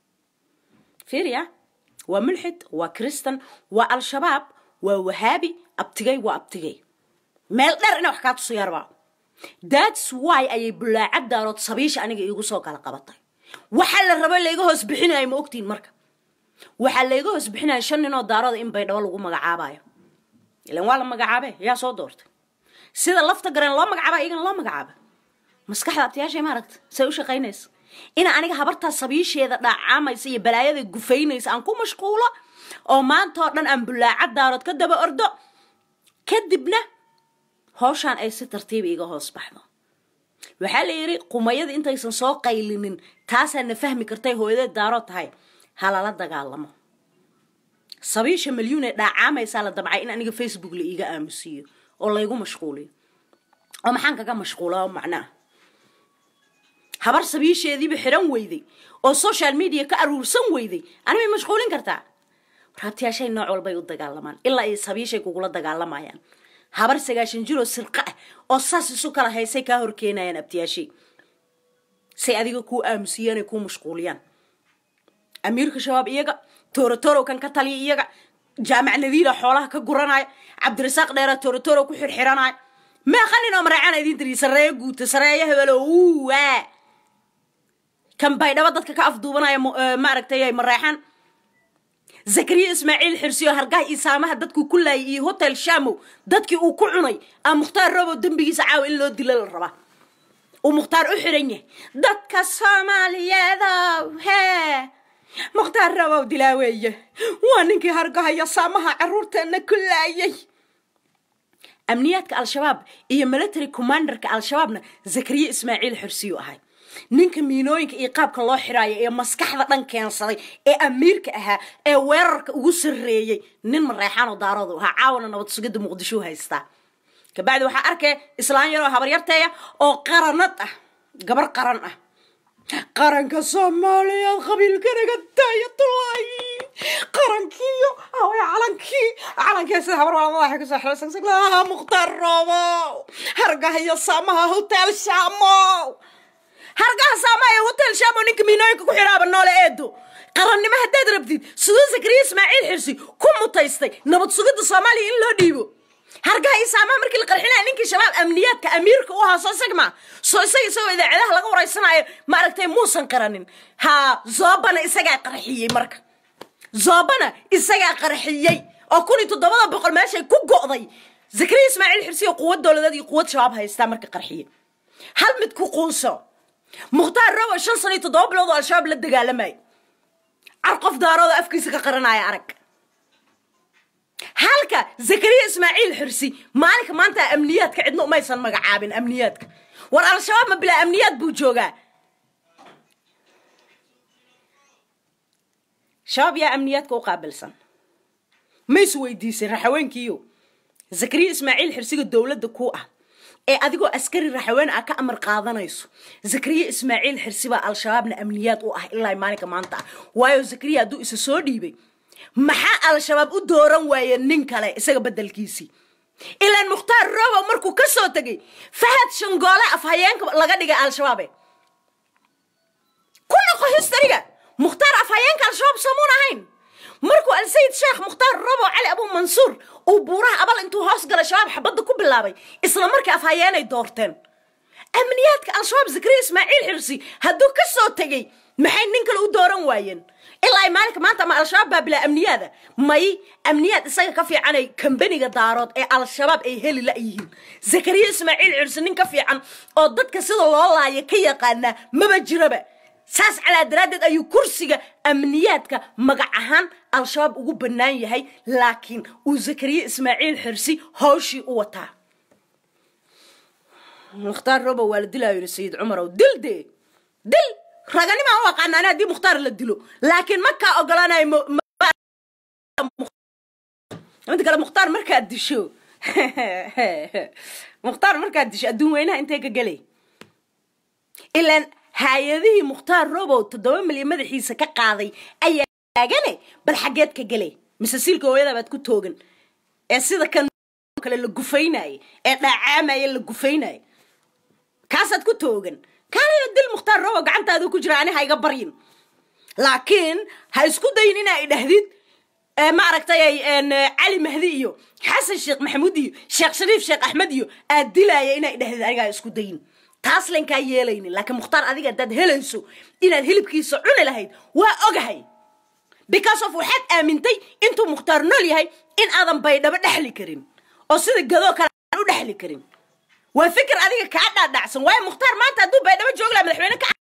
fiiriya waa mulxid waa kristan waa al-shabaab waa wahaabi abtigay waa abtigay meel dheer ina wax kaa tuso yarbaa thats why ayay bulaacad daarood sabiisha aniga iigu soo kala qabatay waxaa la raba layga hoos bixinayo ma ogtiin marka waxaa layga hoos bixinaya shan ninoo daarooda in baydhabo lagu magacaabayo ilan waa la magacaabe yaa soo doortay sida lafta gareen loo magacaaba iyagana loo magacaaba maskaxda abtiyaashay maaragta say u shaqaynaysa ina aniga habartaa sabiisheeda dhaacamaysa iyo balaayada gufaynaysa aan ku mashquulo oo maanta oo dhan aan bulaacad daarood ka daba ordo kadibna hawshaan ay si tartiiba iga hoos baxdo waxaa la yidhi qumayadii intaysan soo qaylinin taasaa na fahmi kartay hooyadeed daarood tahay ha lala dagaalamo sabiisha malyuun ee dhaacaamaysaa la damcay in aniga facebook la iiga aamusiiyo oo laygu mashquuliyo oo maxaan kaga mashquula macnaa habar sabiisheediiba xiran weyday oo social media ka aruursan weyday anibay mashquulin kartaa raabtiyaashay nooc walbay u dagaalamaan ilaa ay sabiishay kugula dagaalamayaan habar sagaashan jiroo sirqa ah oo saas isu kala haysay kaa horkeenayaan abtiyaashay say adiga kuu aamusiyaan ay kuu mashquuliyaan amiirka shabaab iyaga toorotorow kan ka taliya iyaga jaamac nadiila xoolaha ka guranaya cabdirasaaq dheera toorotorow ku xirxiranaya meeqanin oo maraacana idin tiri sareeyo guuta sareeyo hebelo waa kan baydhabo dadka ka afduubanaya maaragtay mareexan zakariya ismaaciil xirsiyo hargaha iyo saamaha dadkuu ku laayay iyo hotel shamow dadkii uu ku cunay a mukhtaar robow dembigiisa caawa in loo dilo la rabaa uu mukhtaar u xiran yahay dadka soomaaliyeedow hee mukhtaar robow dilaa weeye waa ninkii hargaha iyo saamaha caruurteena ku laayay amniyaadka al-shabaab iyo military commanderka al-shabaabna zakariya ismaaciil xirsiyu ahay ninka miinooyinka iyo qaabka loo xiraayo ee maskaxda dhan keensaday ee amiirka ahaa ee weerarka ugu sarreeyey nin mareexaanoo daaroodu ahaa caawana nabad sugidda muqdisho haystaa kabacdi waxaa arkaya islaan yaroo habaryarteeya oo qaranad ah gabar qaran ah qaranka soomaaliyeed qabiilkanaga daayatulay qarankiiyo away calankii calankii sida habar wala madaxa kasoo xilsagsaglaa mukhtaar roobow hargaha iyo saamaha hotel shamow hargaha saamaha iyo hotel shamow ninka miinooyinka ku xidhaaba noole eedo qarannimo haddaad rabtid siduu zakariya ismaaciil xirsi ku mutaystay nabad sugidda soomaaliya in loo dhiibo hargaha iyo saamaha markii la qarxinaya ninkii shabaab amniyaadka amiirka u ahaa soo sagma soo isaga isagoo idaacadaha laga wareysanaayo maaragtay muusan qaranin haa zoobana isagaa qarxiyey marka zoobana isagaa qarxiyey oo kun iyo toddobada boqol meeshay ku go'day zakariya ismaaciil xirsiyo quwad dowladeed iyo quwad shabaab haystaa marka qarxiye hal mid ku quunso mukhtaar robo shan sano iyo toddoba bilood oo al-shabaab la dagaalamay car qof daarooda afkiisa ka qaranaya arag halka zakariya ismaaciil xirsi maalinka maanta amniyaadka cidna umaysan magacaabin amniyaadka war al-shabaab ma bilaa amniyaad buu joogaa shabaab yaa amniyaadka u qaabilsan ma is weydiisay raxaweenkiiyo zakariya ismaaciil xirsiga dowladda ku ah ee adigoo askari raxaween ah ka amar qaadanayso zakariya ismaaciil xirsi baa al-shabaabna amniyaad u ah ilaa maalinka maanta ah waayo zakariya hadduu isa soo dhiibay maxaa al-shabaab u dooran waaye nin kale isaga bedelkiisii ilaan mukhtaar robow markuu ka soo tegay fahad shangoole afhayeenka laga dhigay al-shabaabe ku noqo histariga mukhtaar afhayeenka al-shabaab soomuun ahayn markuu alsayid sheekh mukhtaar robow cali abu mansuur uu buuraha abal intuu hoos gala shabaab xabadda ku bilaabay isla markii afhayeenay doorteen amniyaadka al-shabaab zakariya ismaaciil xirsi hadduu ka soo tegey maxay nin kale u dooran waayeen ilaa ay maalinka maanta ama al-shabaab baa bilaa amniyaada may amniyaad isaga ka fiicanay kambaniga daarood ee al-shabaab ay heli la-yihiin zakariya ismaaciil cirsi nin ka fiican oo dadka sida loo laaya ka yaqaanaa maba jiraba saas calaa daraaddeed ayuu kursiga amniyaadka magac ahaan al-shabaab ugu bannaan yahay laakiin uu zakariya ismaaciil xirsi hawshii u wataa mukhtaar robo waa la dilaayo yidhi sayid cumarow dil dee dil raganimaa u aqaana ani haddii mukhtaar la dilo laakiin makaa ogolaanayo mida kale mukhtaar markaad disho mukhtaar markaad disho adduun weynaha intee ka gelay ilaan hay-adihii mukhtaar robow toddoba milyan madaxiisa ka qaaday ayaa taagane bal xaggeed ka gelay mise siilka hooyada baad ku toogan ee sida kan kale la gufaynaye ee dhaacaamaya la gufaynaye kaasaad ku toogan kaanayo dil mukhtaar robow gacantaadu ku jira ani ha iga baryin laakiin ha isku dayin inaa idhahdid maaragtay cali mahdi iyo xasan sheekh maxamuud iyo sheekh shariif sheekh axmed iyo aad dilaaya inaa idhahdid anigaa isku dayin taas lankaa yeelaynin laakiin mukhtaar adiga haddaad helayso inaad hilibkiisa cuni lahayd waa ogahay because of waxaad aamintay intuu mukhtaar nool yahay in aadan baydhabo dhexli karin oo sida gadoo kale aan u dhexli karin waa fikir adiga kaa dhaadhacsan waayo mukhtaar maanta hadduu baydhabo joogi laha madaxweyne ka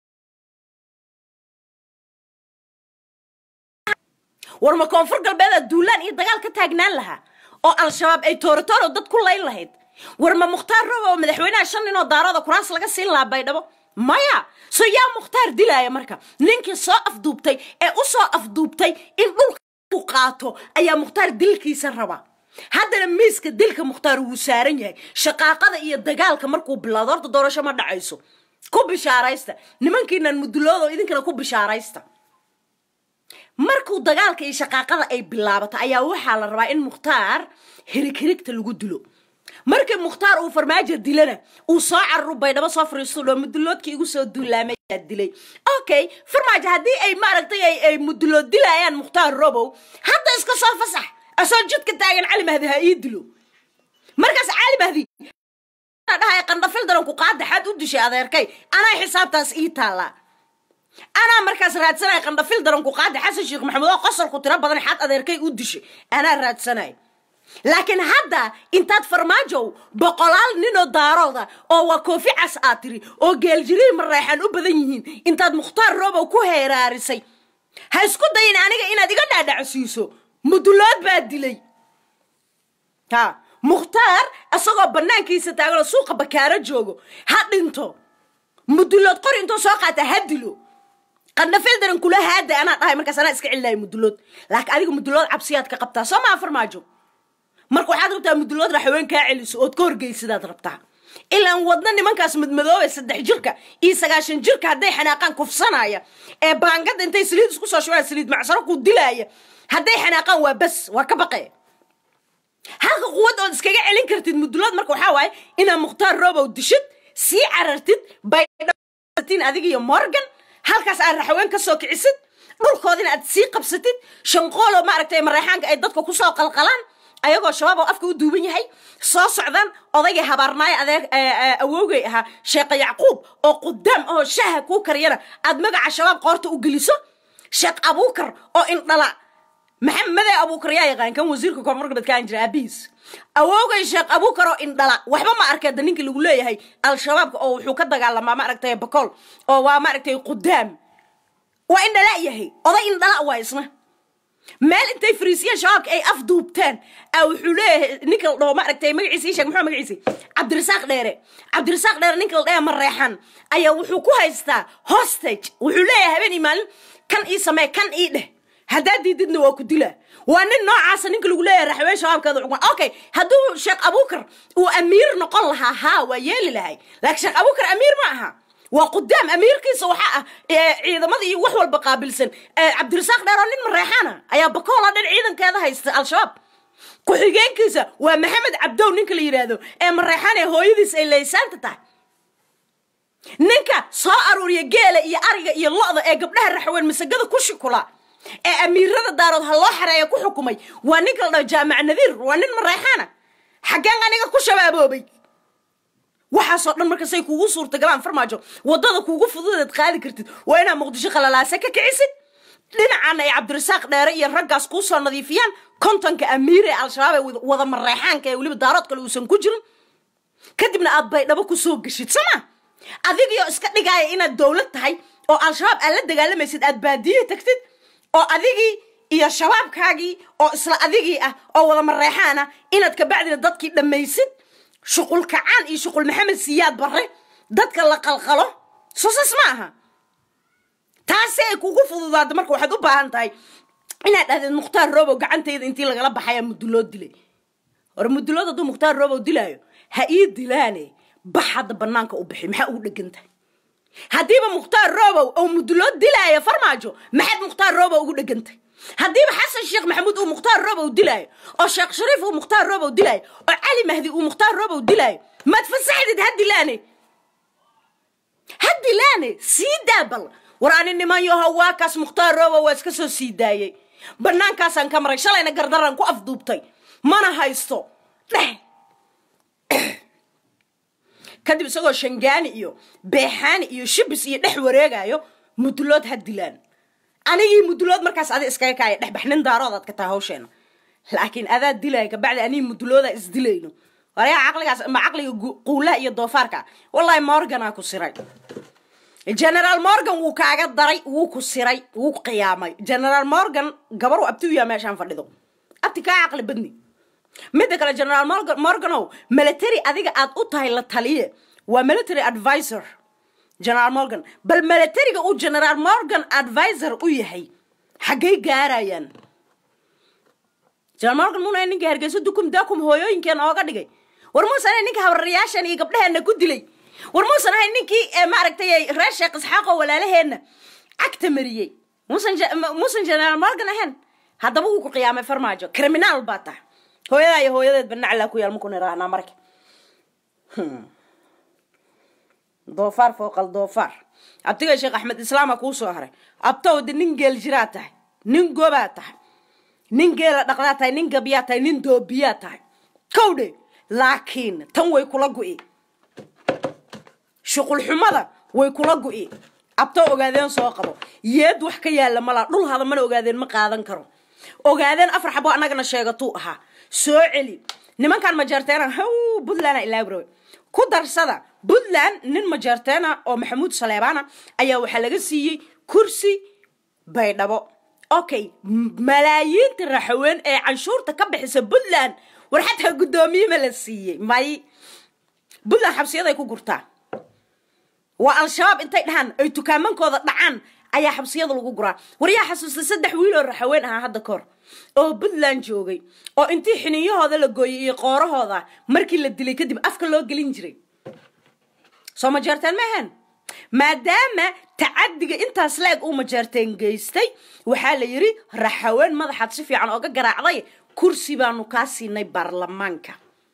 war ma koonfur galbeeda duulaan iyo dagaal ka taagnaan lahaa oo al-shabaab ay tooratooro dad ku layn lahayd war ma mukhtaar robo oo madaxweynaha shan nin oo daarooda kuraas laga siin lahaa baydhabo maya so yaa mukhtaar dilaaya marka ninkii soo afduubtay ee u soo afduubtay in dhulka u qaato ayaa mukhtaar dilkiisa raba haddana miiska dilka mukhtaar wuu saaran yahay shaqaaqada iyo dagaalka markuu bilaado horta doorasho ma dhacayso ku bishaaraysta nimankiinan muduloodo idinkana ku bishaaraysta markuu dagaalka iyo shaqaaqada ay bilaabato ayaa waxaa la rabaa in mukhtaar hirigherigta lagu dilo markii mukhtaar uu farmaajo dilana uu soo cararu baydhabo soo fariisto dho muduloodkii igu soo duulaamayaa dilay okay farmaajo haddii ay maaragtay ay mudulood dilayaan mukhtaar robow hadda iska soo fasax asoo jidka taagan cali mahdi ha ii dilo markaas cali mahdi dhahay qandhafil daranku qaadaxaad u dishay adeerkay anaa xisaabtaas ii taallaa anaa markaas raadsanay qandhafil daranku qaada xasan sheekh maxamuud oo qosolku tiro badan xaad adeerkay u dishay anaa raadsanay laakiin hadda intaad farmaajow boqolaal ninoo daarooda oo waa koofi cas aad tiri oo geeljirii mareexaan u badan yihiin intaad mukhtaar robow ku heeraarisay ha isku dayin aniga inaad iga dhaadhacsiiso mudulood baa dilay ha mukhtaar isagoo bannaankiisa taaganoo suuqa bakaaro joogo ha dhinto mudulood qori intoo soo qaata ha dilo qandhafil daran kula haada anaa dhahay markaas anaa iska celilahay mudulood laakiin adiga mudulood cabsiyaad ka qabtaa soo maa farmaajo marka waxaad rabtaa mudulood raxaween kaa celiso ood ka horgeysidaad rabtaa ilaan wadna nimankaas madmadoobe saddex jirka iyo sagaashan jirka hadday xanaaqaan kufsanaya ee baangada intay saliid isku soo shubaan saliid macsaro ku dilaaya hadday xanaaqaan waa bas waa ka baqe halka quwad ood iskaga celin kartid mudulood marka waxaa waaye inaad mukhtaar robow dishid sii carartid baydhatin adiga iyo morgan halkaas aad raxaween ka soo kicisid dhulkoodina aad sii qabsatid shanqoolo maaragtay mareexaanka ay dadka kusoo qalqalaan ayagoo shabaab oo afka u duuban yahay soo socdaan odaygii habaarnaayo adeer awowgay ahaa sheekha yacquub oo qudaam oo shaaha kuu kariyana aad magaca shabaab qoorta u geliso sheekh abuukar oo indhala maxamede abuukar yaa yaqaan kan wasiirka koonfur galbeed kaan jira aabihiis awowgay sheekh abuukar oo indhala waxba ma arkeeda ninkii lagu leeyahay al-shabaabka oo wuxuu ka dagaalamaa maaragtay bakool oo waa maaragtay qudaam waa indhala yahay oday indhala waa isna meel intay fariisiyeen shabaabka ay afduubteen a wuxuu leeyahay ninka la dhaho maaragtay magaciisa ii sheeg muxuu magaciisa cabdirasaaq dheere cabdirasaaq dheere ninka la dhaha mareexan ayaa wuxuu ku haystaa hostage wuxuu leeyahay habeen iyo maalin kan ii samee kan ii dheh haddaad diididna waa ku dilaa waa nin noocaasa ninka lagu leeyahay raxween shabaabkeeda xukman okay hadduu sheekh abuukar uu amiir noqon lahaa haa waa yeeli lahay laakiin sheekh abuukar amiir ma aha waa qudaam amiirkiisa waxaa ah ciidamada iyo wax walba qaabilsan cabdirasaaq dheer oo nin mareexana ayaa bakooloo dhan ciidankeeda haysta al-shabaab ku-xigeenkiisa waa maxamed cabdow ninka la yidhaahdo ee mareexan ee hooyadiis ay laysaanta tahay ninka soo aruuriya geela iyo ariga iyo lo-da ee gabdhaha raxween masagada ku shukula ee amiirada daarood ha loo xareeya ku xukumay waa ninka la dhaho jaamac nadiir waa nin mareexana xaggeen aniga ku shabaaboobay waxaasoo dhan markasay kuugu suurtagalaan farmaajo wadada kuugu fududeed qaadi kartid waa inaad muqdisho qalalaase ka kicisid dhinacana ay cabdirasaaq dheere iyo raggaas kuu soo nadiifiyaan kontonka amiir ee al-shabaab ee wada- wada mareexaanka ee weliba daarood kale uusan ku jirin kadibna aad baydhabo kusoo geshid soma adigio iska dhigaaya inaad dowlad tahay oo al-shabaab aad la dagaalamaysid aad baadiye tagtid oo adigii iyo shabaabkaagii oo isla adigii ah oo wada mareexaan ah inaad kabacdina dadkii dhammaysid shuqul kacaan iyo shuqul maxamed siyaad barre dadka la qalqalo sosas ma aha taasi ay kugu fududaado marka waxaad u baahan tahay inaad dhahdeed mukhtaar robow gacantayda intii lagala baxaya muduloo dilay hore mudulood hadduu mukhtaar robow dilaayo ha ii dilaane bax hadda banaanka u bixi maxaa ugu dhegan tahay haddiiba mukhtaar robow oo mudulood dilaayo farmaajo maxaad mukhtaar robow ugu dhegan tahay haddiiba xasan sheekh maxamuud uu mukhtaar robow dilaayo oo sheekh shariif uu mukhtaar robow dilaayo oo cali mahdi uu mukhtaar robow dilaayo maad fasaxdid ha dilaane ha dilaane sii daabal war ani niman yaho waa kaas mukhtaar robow waa iska soo sii daayey banaankaasaan ka maray shalayna gardaraan ku afduubtay mana haysto dheh kadib isagoo shangaani iyo beexaani iyo shibis iyo dhex wareegayo mudulood ha dilaan anigii mudulood markaas adi iskaga kaaya dhexbax nin daaroodaad ka tahay hawsheena laakiin adaa dilaya kabacdi anigi muduloodaa isdilayno waryaa caqligaas ma caqliga gu- quulaha iyo doofaarka wallahi morganaa ku siray generaal morgan wuu kaaga daray wuu ku siray wuu ku qiyaamay generaal morgan gabar uu abti u yaha meeshaan fadhido abti kaa caqli badni midda kale generaal morgan morganow military adiga aad u tahay la taliye waa military advisor generaal morgan bal militariga uu generaal morgan advisor u yahay xaggay gaarayaan generaal morgan muna ninka hargeyso dukum dakum hooyooyinkeena ooga dhigay war muusan ahay ninka habrarayaashan iyo gabdhaheena ku dilay war muusan ahay ninkii eh, maaragtay reer sheekh isxaaqoo walaalaheenna cagta mariyey muusan je- ma- muusan generaal morgan ahayn haddaba wuu ku qiyaamay farmaajo criminaal baa tahay hooyadaa iyo hooyadeedba naclaa ku yaal maku nirahnaa marka doofaar fooqal doofaar abtiga sheekh axmed islaama kuu soo haray abtowda nin geel jiraa tahay nin gobaa tahay nin geela dhaqdaa tahay nin gabyaa tahay nin doobiyaa tahay kowdhe laakiin tan way kula gu'i shuqul xumada way kula gu'i abto ogaadeen soo qabo yeed wax ka yaalla malaa dhul hada mana ogaadeen ma qaadan karo ogaadeen afar xabo annagana sheegatuu ahaa soo celi nimankan majeerteena haw puntland ilaabrawe ku darsada puntland nin majeerteena oo maxamuud saleebaana ayaa waxaa laga siiyey kursi baydhabo okay m- malaayiinta raxaween ee canshuurta ka bixisa puntland war xataa guddoomiye ma la siiyey may puntland xabsiyaday ku gurtaa waa al-shabaab intay dhahaan ay tukaamankooda dhacaan ayaa xabsiyada lagu guraa war yaa xasuustay saddex wiil oo raxaween ahaa hadda kahor oo puntland joogay oo intii xiniyahooda la gooyay iyo qoorahooda markii la dilay kadib afka loo gelin jiray soo majeerteen ma ahayn maadaama tacadiga intaas la-eg uu majeerteen geystay waxaa la yidhi raxaween madaxaad si fiican ooga garaacday kursi baanu kaa siinay baarlamaanka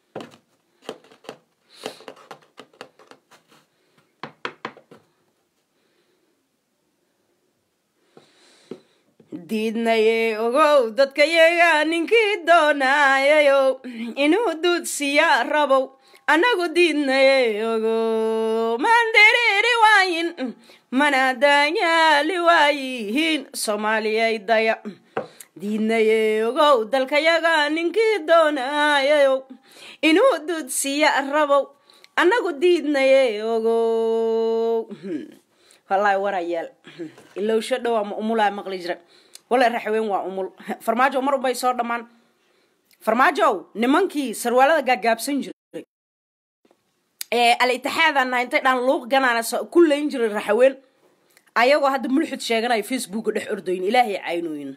diidnaye ogow dadka yaga ninkii doonayayo inuu duudsiya rabow annagu diidnaye ogow mandiriiri waayin mana daanyaali waayihiin soomaaliyay daya diidnaye ogow dalka yaga ninkii doonayayo inuu duudsiya rabow annagu diidnaye ogow wallaahi warayaal ilowsho dhow ama umulaa maqli jira walla raxaween waa umul farmaajo mar unbay soo dhammaan farmaajow nimankii sarwaalada gaagaabsan jiray ee al-itixaadan nahay intay dhaan luuq ganaana so- ku layn jiray raxaween ayagoo hadda mulxid sheeganaya facebooka dhex ordoyin ilaahay caynooyin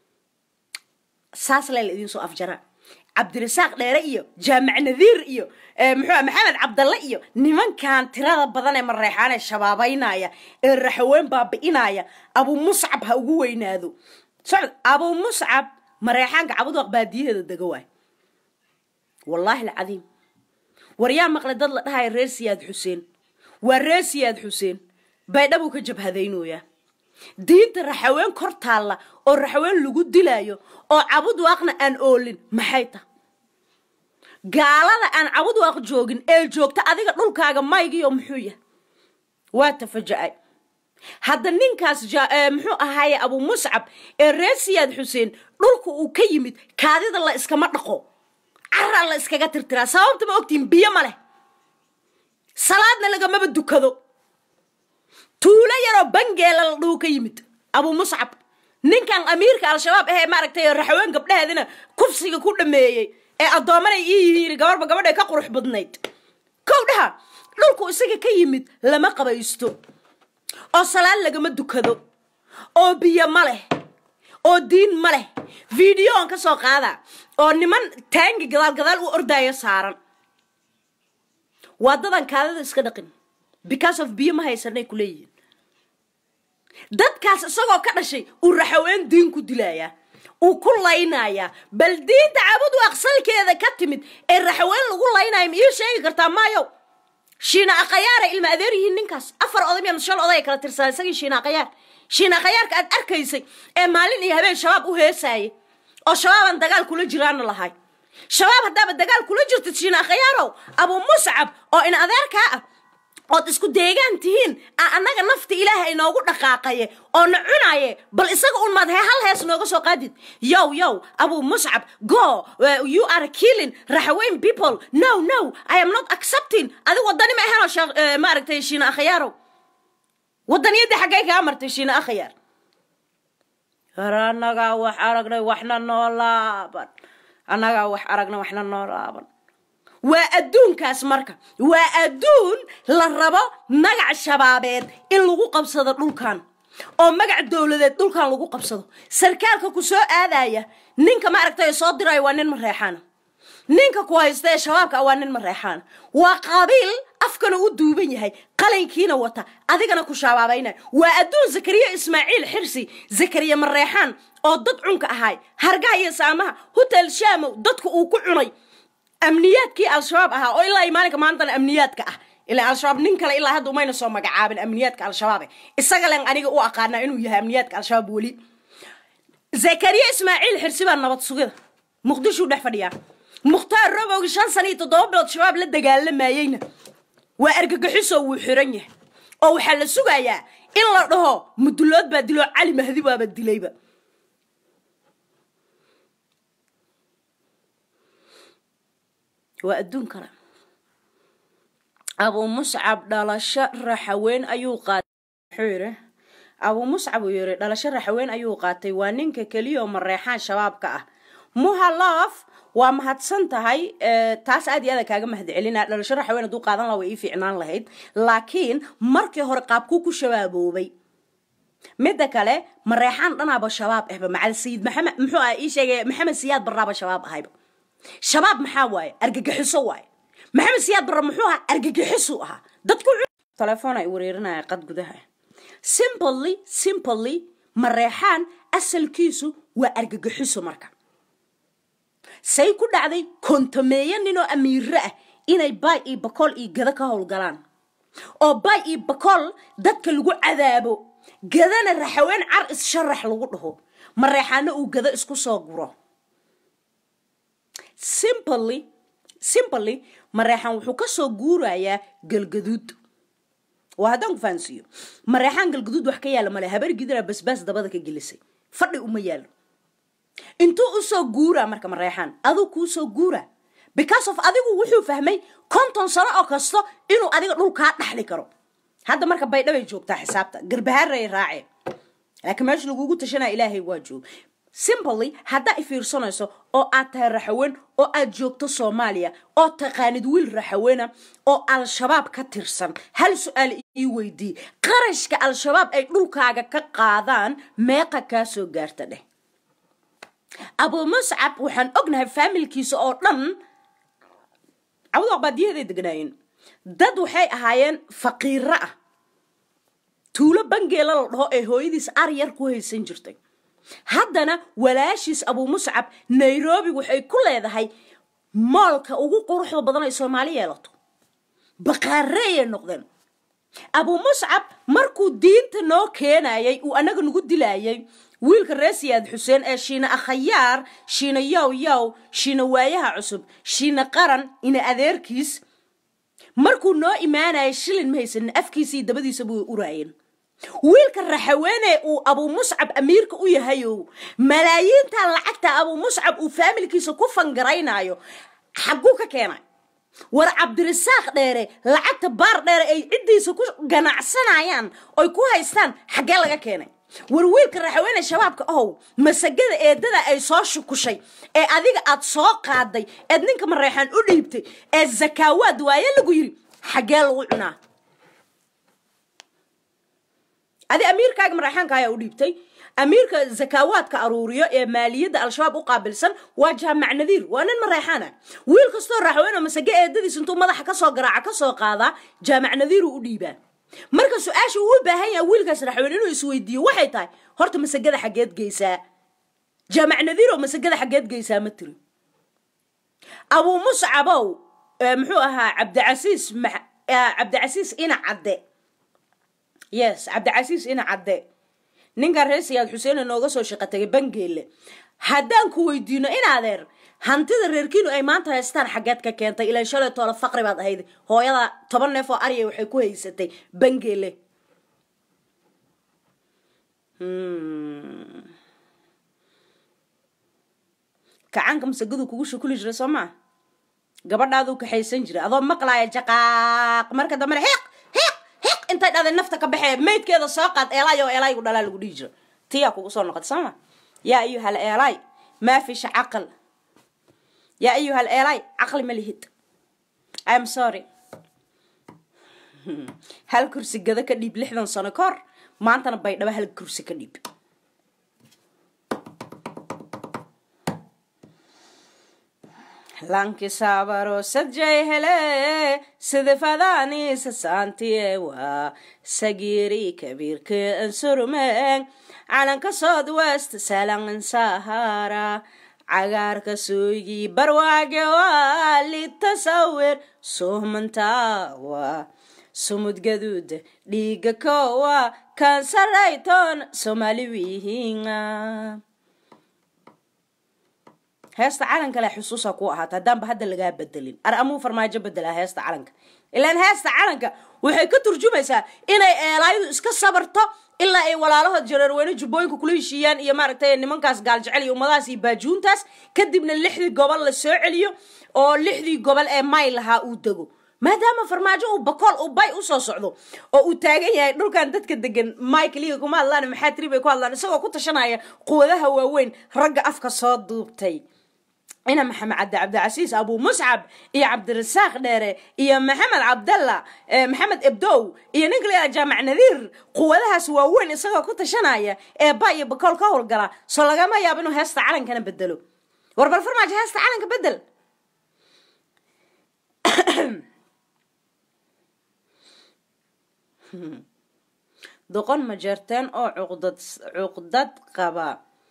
saas lee la idiin soo afjara cabdirasaaq dheere iyo jaamac nadiir iyo eh, muxuu ah, maxamed cabdalle iyo nimankan tirada badan ee mareexaan ee shabaabaynaya ee raxaween baabi'inaya abu muscab ha ugu weynaado socod abu muscab mareexaanka cabudaq baadiyaheeda dega waay wallaahi alcadiim war yaa maqlay dad la dhahaya reer siyaad xuseen waa reer siyaad xuseen baydhabuu ka jabhadaynooyaa diinta raxaween kor taalla oo raxaween lagu dilaayo oo cabud waaqna aan oolin maxay ta gaalada aan cabud waaq joogin ee joogta adiga dhulkaaga maygiyo muxuu yahay waa tafaja-ay hadda ninkaas muxuu ahaaye abu muscab ee reer siyaad xuseen dhulka uu ka yimid kaadida la iskama dhaqo caraa la iskaga tirtiraa sababta ma ogtiin biyo ma leh salaadna lagamaba dukado tuulo yaroo bangeela la dhuu ka yimid abu muscab ninkan amiirka al-shabaab ahee maaragtay raxaween gabdhaheedina kufsiga ku dhameeyey ee addoomanay ii yihiin gabarba gabadhay ka qurux badnayd kow dhaha dhulku isaga ka yimid lama qabaysto oo salaad lagama dukado oo biyo ma leh oo diin ma leh videoon ka soo qaada oo niman taangi gadaal gadaal u ordaayo saaran waa dadan kaadada iska dhaqin because of biyo ma haysanay ku leeyihiin dadkaas isagoo ka dhashay uu raxaween diin ku dilayaa uu ku laynayaa bal diinta cabudu aqsalkeeda ka timid ee raxaween lagu laynaya ma ii sheegi kartaa maayo shiina akhayaara ilma adeer yihiin ninkaas afar oday miya shan oday kala tirsaa isagii shiina akhayaar shiina akhayaarka aad arkaysay ee maalin iyo habeen shabaab u heesaayay oo shabaabaan dagaal kula jiraana lahay shabaab haddaaba dagaal kula jirtid shiina akhayaarow abu muscab oo in adeerkaa ah ood isku deegaan tihiin a annaga nafta ilaaha inoogu dhaqaaqaye oo na cunaye bal isaga un maad he hal hees nooga soo qaadid yow yow abu muscab go you are killing raxaweyn people no no i am not accepting adig wadani ma ahanoo sheekh maaragtay shiina akhayaarow wadaniyadda xaggay kaa martay shiina akhayaar har annagaa wax aragnay waxna noo laaban annagaa wax aragnay waxna noo laaban waa adduunkaas marka waa adduun la rabo magac shabaabeed in lagu qabsado dhulkan oo magac dowladeed dhulkan lagu qabsado sarkaalka ku soo aadaya ninka maaragtay soo diraya waa nin mareexaana ninka ku haysta ee shabaabka waa nin mareexaana waa qabiil afkana u duuban yahay qalinkiina wata adigana ku shabaabaynaya waa adduun zakariya ismaaciil xirsi zakariya mareexaan oo dad cunka ahaay hargaha iyo saamaha hotel shaamow dadka uu ku cunay amniyaadkii al-shabaab ahaa oo ilaa maalinka maantana amniyaadka ah ilaa al-shabaab nin kale ilaa hadda umayna soo magacaabin amniyaadka al-shabaabe isaga len aniga u aqaanaa inuu yahay amniyaadka al-shabaab weli zakariya ismaaciil xirsi baa nabad sugida muqdishuu dhex fadhiyaa mukhtaar robowgi shan sana iyo toddoba bilood shabaab la dagaalamayeyna waa argagaxiso wuu xiran yahay oo waxaa la sugayaa in la dhaho mudulood baa diloo cali mahdi baaba dilayba waa adduun kale abuu muscab dhalasho raxaween ayuu qaatay muxuu yidhi abuu muscab uu yidhi dhalasho raxaween ayuu qaatay waa ninka keliya oo mareexaan shabaabka ah muhaloof waa mahadsan tahay taas aad iyo aada kaaga mahad celina dhalasho raxaween hadduu qaadan laha way ii fiicnaan lahayd laakiin markii hore qaabkuu ku shabaaboobay midda kale mareexaan dhanaaba shabaab ahba macal sayid maxamed muxuu ah ii sheegay maxamed siyaad barraaba shabaab ahayba shabaab maxaa waaye argagixiso waaye maxamed siyaad barra muxuu ahaa argagixisu ahaa dadku telefoon ay wareerinaya qad gudaha simply simply mareexaan asalkiisu waa argagixiso marka say ku dhacday kontameeyo ninoo amiiro ah inay baay iyo bakool iyo gado ka howlgalaan oo baay iyo bakool dadka lagu cadaabo gadana raxaween car is-sharax lagu dhaho mareexaano uu gado isku soo guro simply simply mareexaan wuxuu ka soo guurayaa galgaduud waa haddaan ku fahansiiyo mareexaan galgaduud wax ka yaala male habar gidira basbaas dabada ka gelisay fadhi uma yaalo intuu usoo guuraa marka mareexaan aduu kuu soo guuraa because of adigu wuxuu fahmay konton sano oo kasto inuu adiga dhulkaa dhaxli karo hadda marka baydhabay joogtaa xisaabta garbahaaray raaceen laakiin meesha lagugu tashanaya ilaahay waa joog simply haddaa i fiirsanayso oo aad tahay raxaween oo aad joogto soomaaliya oo taqaanid wiil raxaweena oo al-shabaab ka tirsan hal su-aal ii weydii qarashka al-shabaab ay dhulkaaga ka qaadaan meeqa kaa soo gaarta dheh abuu muscab waxaan ognahay faamilkiisa oo dhan cabadu baadiyaheeday degnaayeen dad waxay ahaayeen faqiiro ah tuulo bangeela la dhaho ee hooyadiis aryar ku haysan jirtay haddana walaashiis abuu muscab nairobi waxay ku leedahay moolka ugu quruxda badan ay soomaali yeelato baqaareeyay noqdeen abuu muscab markuu diinta noo keenayay uu annaga nagu dilayay wiilka reer siyaad xuseen ee shiina akhayaar shiina yow yow shiina waayaha cusub shiina qaran ina adeerkiis markuu noo imaanayay shilin ma haysanin afkiisii dabadiisa buu uraayeen wiilka raxaweene uu abuu muscab amiirka u yahayow malaayiintan lacagta abuu muscab uu faamilkiisa ku fangaraynayo xagguu ka keenay war cabdirasaaq dheere lacagta baar dheere ay ciddiisa ku ganacsanayaan oy ku haystaan xaggee laga keenay war wiilka raxaweene shabaabka ohow masagada eedada ay soo shukushay ee adiga aad soo qaaday eed ninka mareexaan u dhiibtay ee zakaawaad waaye lagu yiri xaggee lagu cunaa adi amiirkaaga maraxaanka ayaa u dhiibtay amiirka zakaawaadka aruuriyo ee maaliyadda al-shabaab u qaabilsan waa jaamac nadiir waa nin mareexaana wiil kastoo raaxweyn oo masage eedadiis intuu madaxa kasoo garaaca kasoo qaadaa jaamac nadiiru u dhiibaa marka su-aasha uu u baahan yaha wiilkaas raxweyn inuu isweydiiyo waxay tahay horta masagada xaggeed geysaa jaamac nadiir oo masagada xaggeed geysaa ma tiri abuu muscabow muxuu ahaa cabdicasiis cabdicasiis ina cadde yes cabdicasiis ina cadde ninkan reer siyaad xuseen nooga soo shaqo tagay bangeelle haddaan ku weydiino in adeer hantida reerkiinu ay maanta haystaan xaggeed ka keentay ilaan shalay toola faqri baad ahayd hooyada toban neef oo arya waxay ku haysatay bangeelle kacaanka masagadu kugu shukuli jira soo maa gabadhaaduu kaxaysan jira adoo maqlaaya jaqaaq marka dambena xiiq xiiq xiiq intay dhada nafta ka baxee maydkeeda soo qaad eelaay oo eelaaygu dhalaa lagu dhihi jiro tiyaa kugu soo noqota sooma yaa ayuhal eelaay maa fisha caqal yaa ayuhal eelaay caqli ma lihid im sorry hal kursi gada ka dhiib lixdan sano ka hor maantana baydhabo hal kursi ka dhiib lankisabaro sadjay hele sidifadaanisa saantiewa sagiri kabiirka ansurmeen calanka south west salangan sahara cagaarka sooygii barwaage waa litasawir suhmantawa sumud gaduud dhiiga kowa kansarayton somaali wihinga heesta calanka le xusuusa ku ahaata haddaanba hadda lagaa bedelin ar amuu farmaajo bedelaa heesta calanka ilaan heesta calanka waxay ka turjumaysaa inay eelaayadu iska sabarto ilaa ay walaalahood jareerweyne jubbooyinka kula heshiiyaan iyo maaragtay nimankaas gaaljecel iyo ummadahaas iyo baajuuntaas kadibna lixdii gobol la soo celiyo oo lixdii gobol ee may lahaa uu dego maadaama farmaajo uu bakool uu bay usoo socdo oo uu taagan yahay dhulkan dadka degan michaeliga kuma hadlaan maxaa tiri bay ku hadlaan isagoo ku tashanaya quwadaha waaweyn ragga afka soo duubtay ina maxamed cabdi cabdicasiis abuu muscab iyo cabdirasaaq dheere iyo maxamed cabdalla maxamed ebdow iyo ninka layaa jaamac nadiir quwadahaas waaweyn isagoo ku tashanaya ee ba iyo bakool ka howlgala soo lagama yaabo inuu heesta calankana bedelo war bal farmaajo heesta calanka bedel doqon ma jeerteen oo cuqdad cuqdad qaba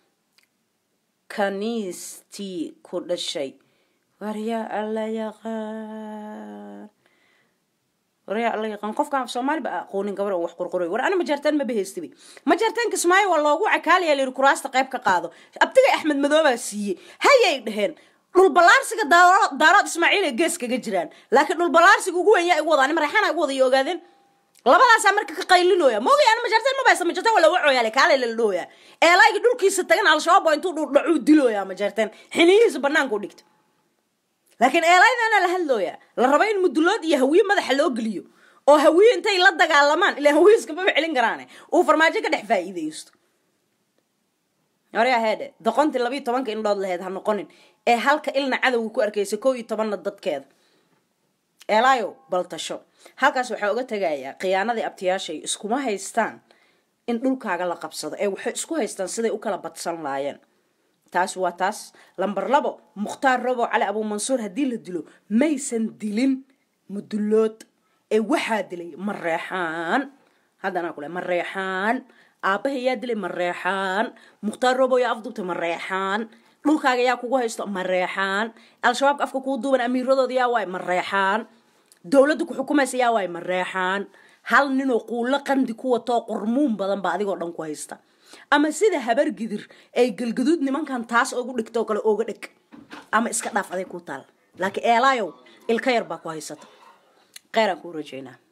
kaniistii ku dhashay waryaa alla yaqaan waryaa alla yaqaan qofka af soomaali ba aqoonin gabar oo wax qurquray war ana majartaan ma bahaystibi majartaan kismaayo waa loogu cakaalaya layiri kuraasta qayb ka qaado abtigay axmed madoobaa siiyey hayay dheheen dhulbalaarsiga daarood ismaaciil ee gees kaga jiraan laakiin dhulbalaarsiga ugu weyn yaa igu wadaa maraxana igu wada iyo ogaadeen labadaasaa marka ka qaylinooya moogay ana majarteen mabaysa majarteen waa laga cooyaale kaale la dhooya eelaayga dhulkiisa tagan al-shabaab oo intuu dhudhacuu dilooya majarteen xiniyihiisa banaanka u dhigta laakiin eelaydana la hadlooya la rabo in mudulood iyo hawiye madaxa loo geliyo oo hawiye intay la dagaalamaan ilaa hawiye iskamaba celin karaane uu farmaajo ka dhex faa'iidaysto horyaa heedhe doqontii labiiyo tobanka indhood laheyd ha noqonin ee halka ilna cadowga ku arkaysa koo iyo tobanna dadkeeda eelaayo baltasho halkaas waxaa uga tegayaa khiyaanadii abtiyaashay iskuma haystaan in dhulkaaga la qabsado ee waxay isku haystaan siday u kala badsan laayeen taas waa taas lamber labo mukhtaar robo cali abuumansuur haddii la dilo maysan dilin mudulood ee waxaa dilay mareexaan haddana kule mareexaan aabbaha yaa dilay mareexaan mukhtaar robo yaa afduubtay mareexaan dhulkaaga yaa kugu haysto mareexaan al-shabaabka afka kuu duuban amiiradooda yaa waay mareexaan dowladda ku xukumaysa yaa waay mareexaan hal ninoo quullo qandi ku watoo qormuun badan ba adigoo dhan ku haysta ama sida habar gidir ay galgaduud nimankan taas ogu dhigto oo kale ooga dheg ama iska dhaaf aday ku taal laakiin eelaayow ilka yar baa ku haysata kheyran kuu rajaynaa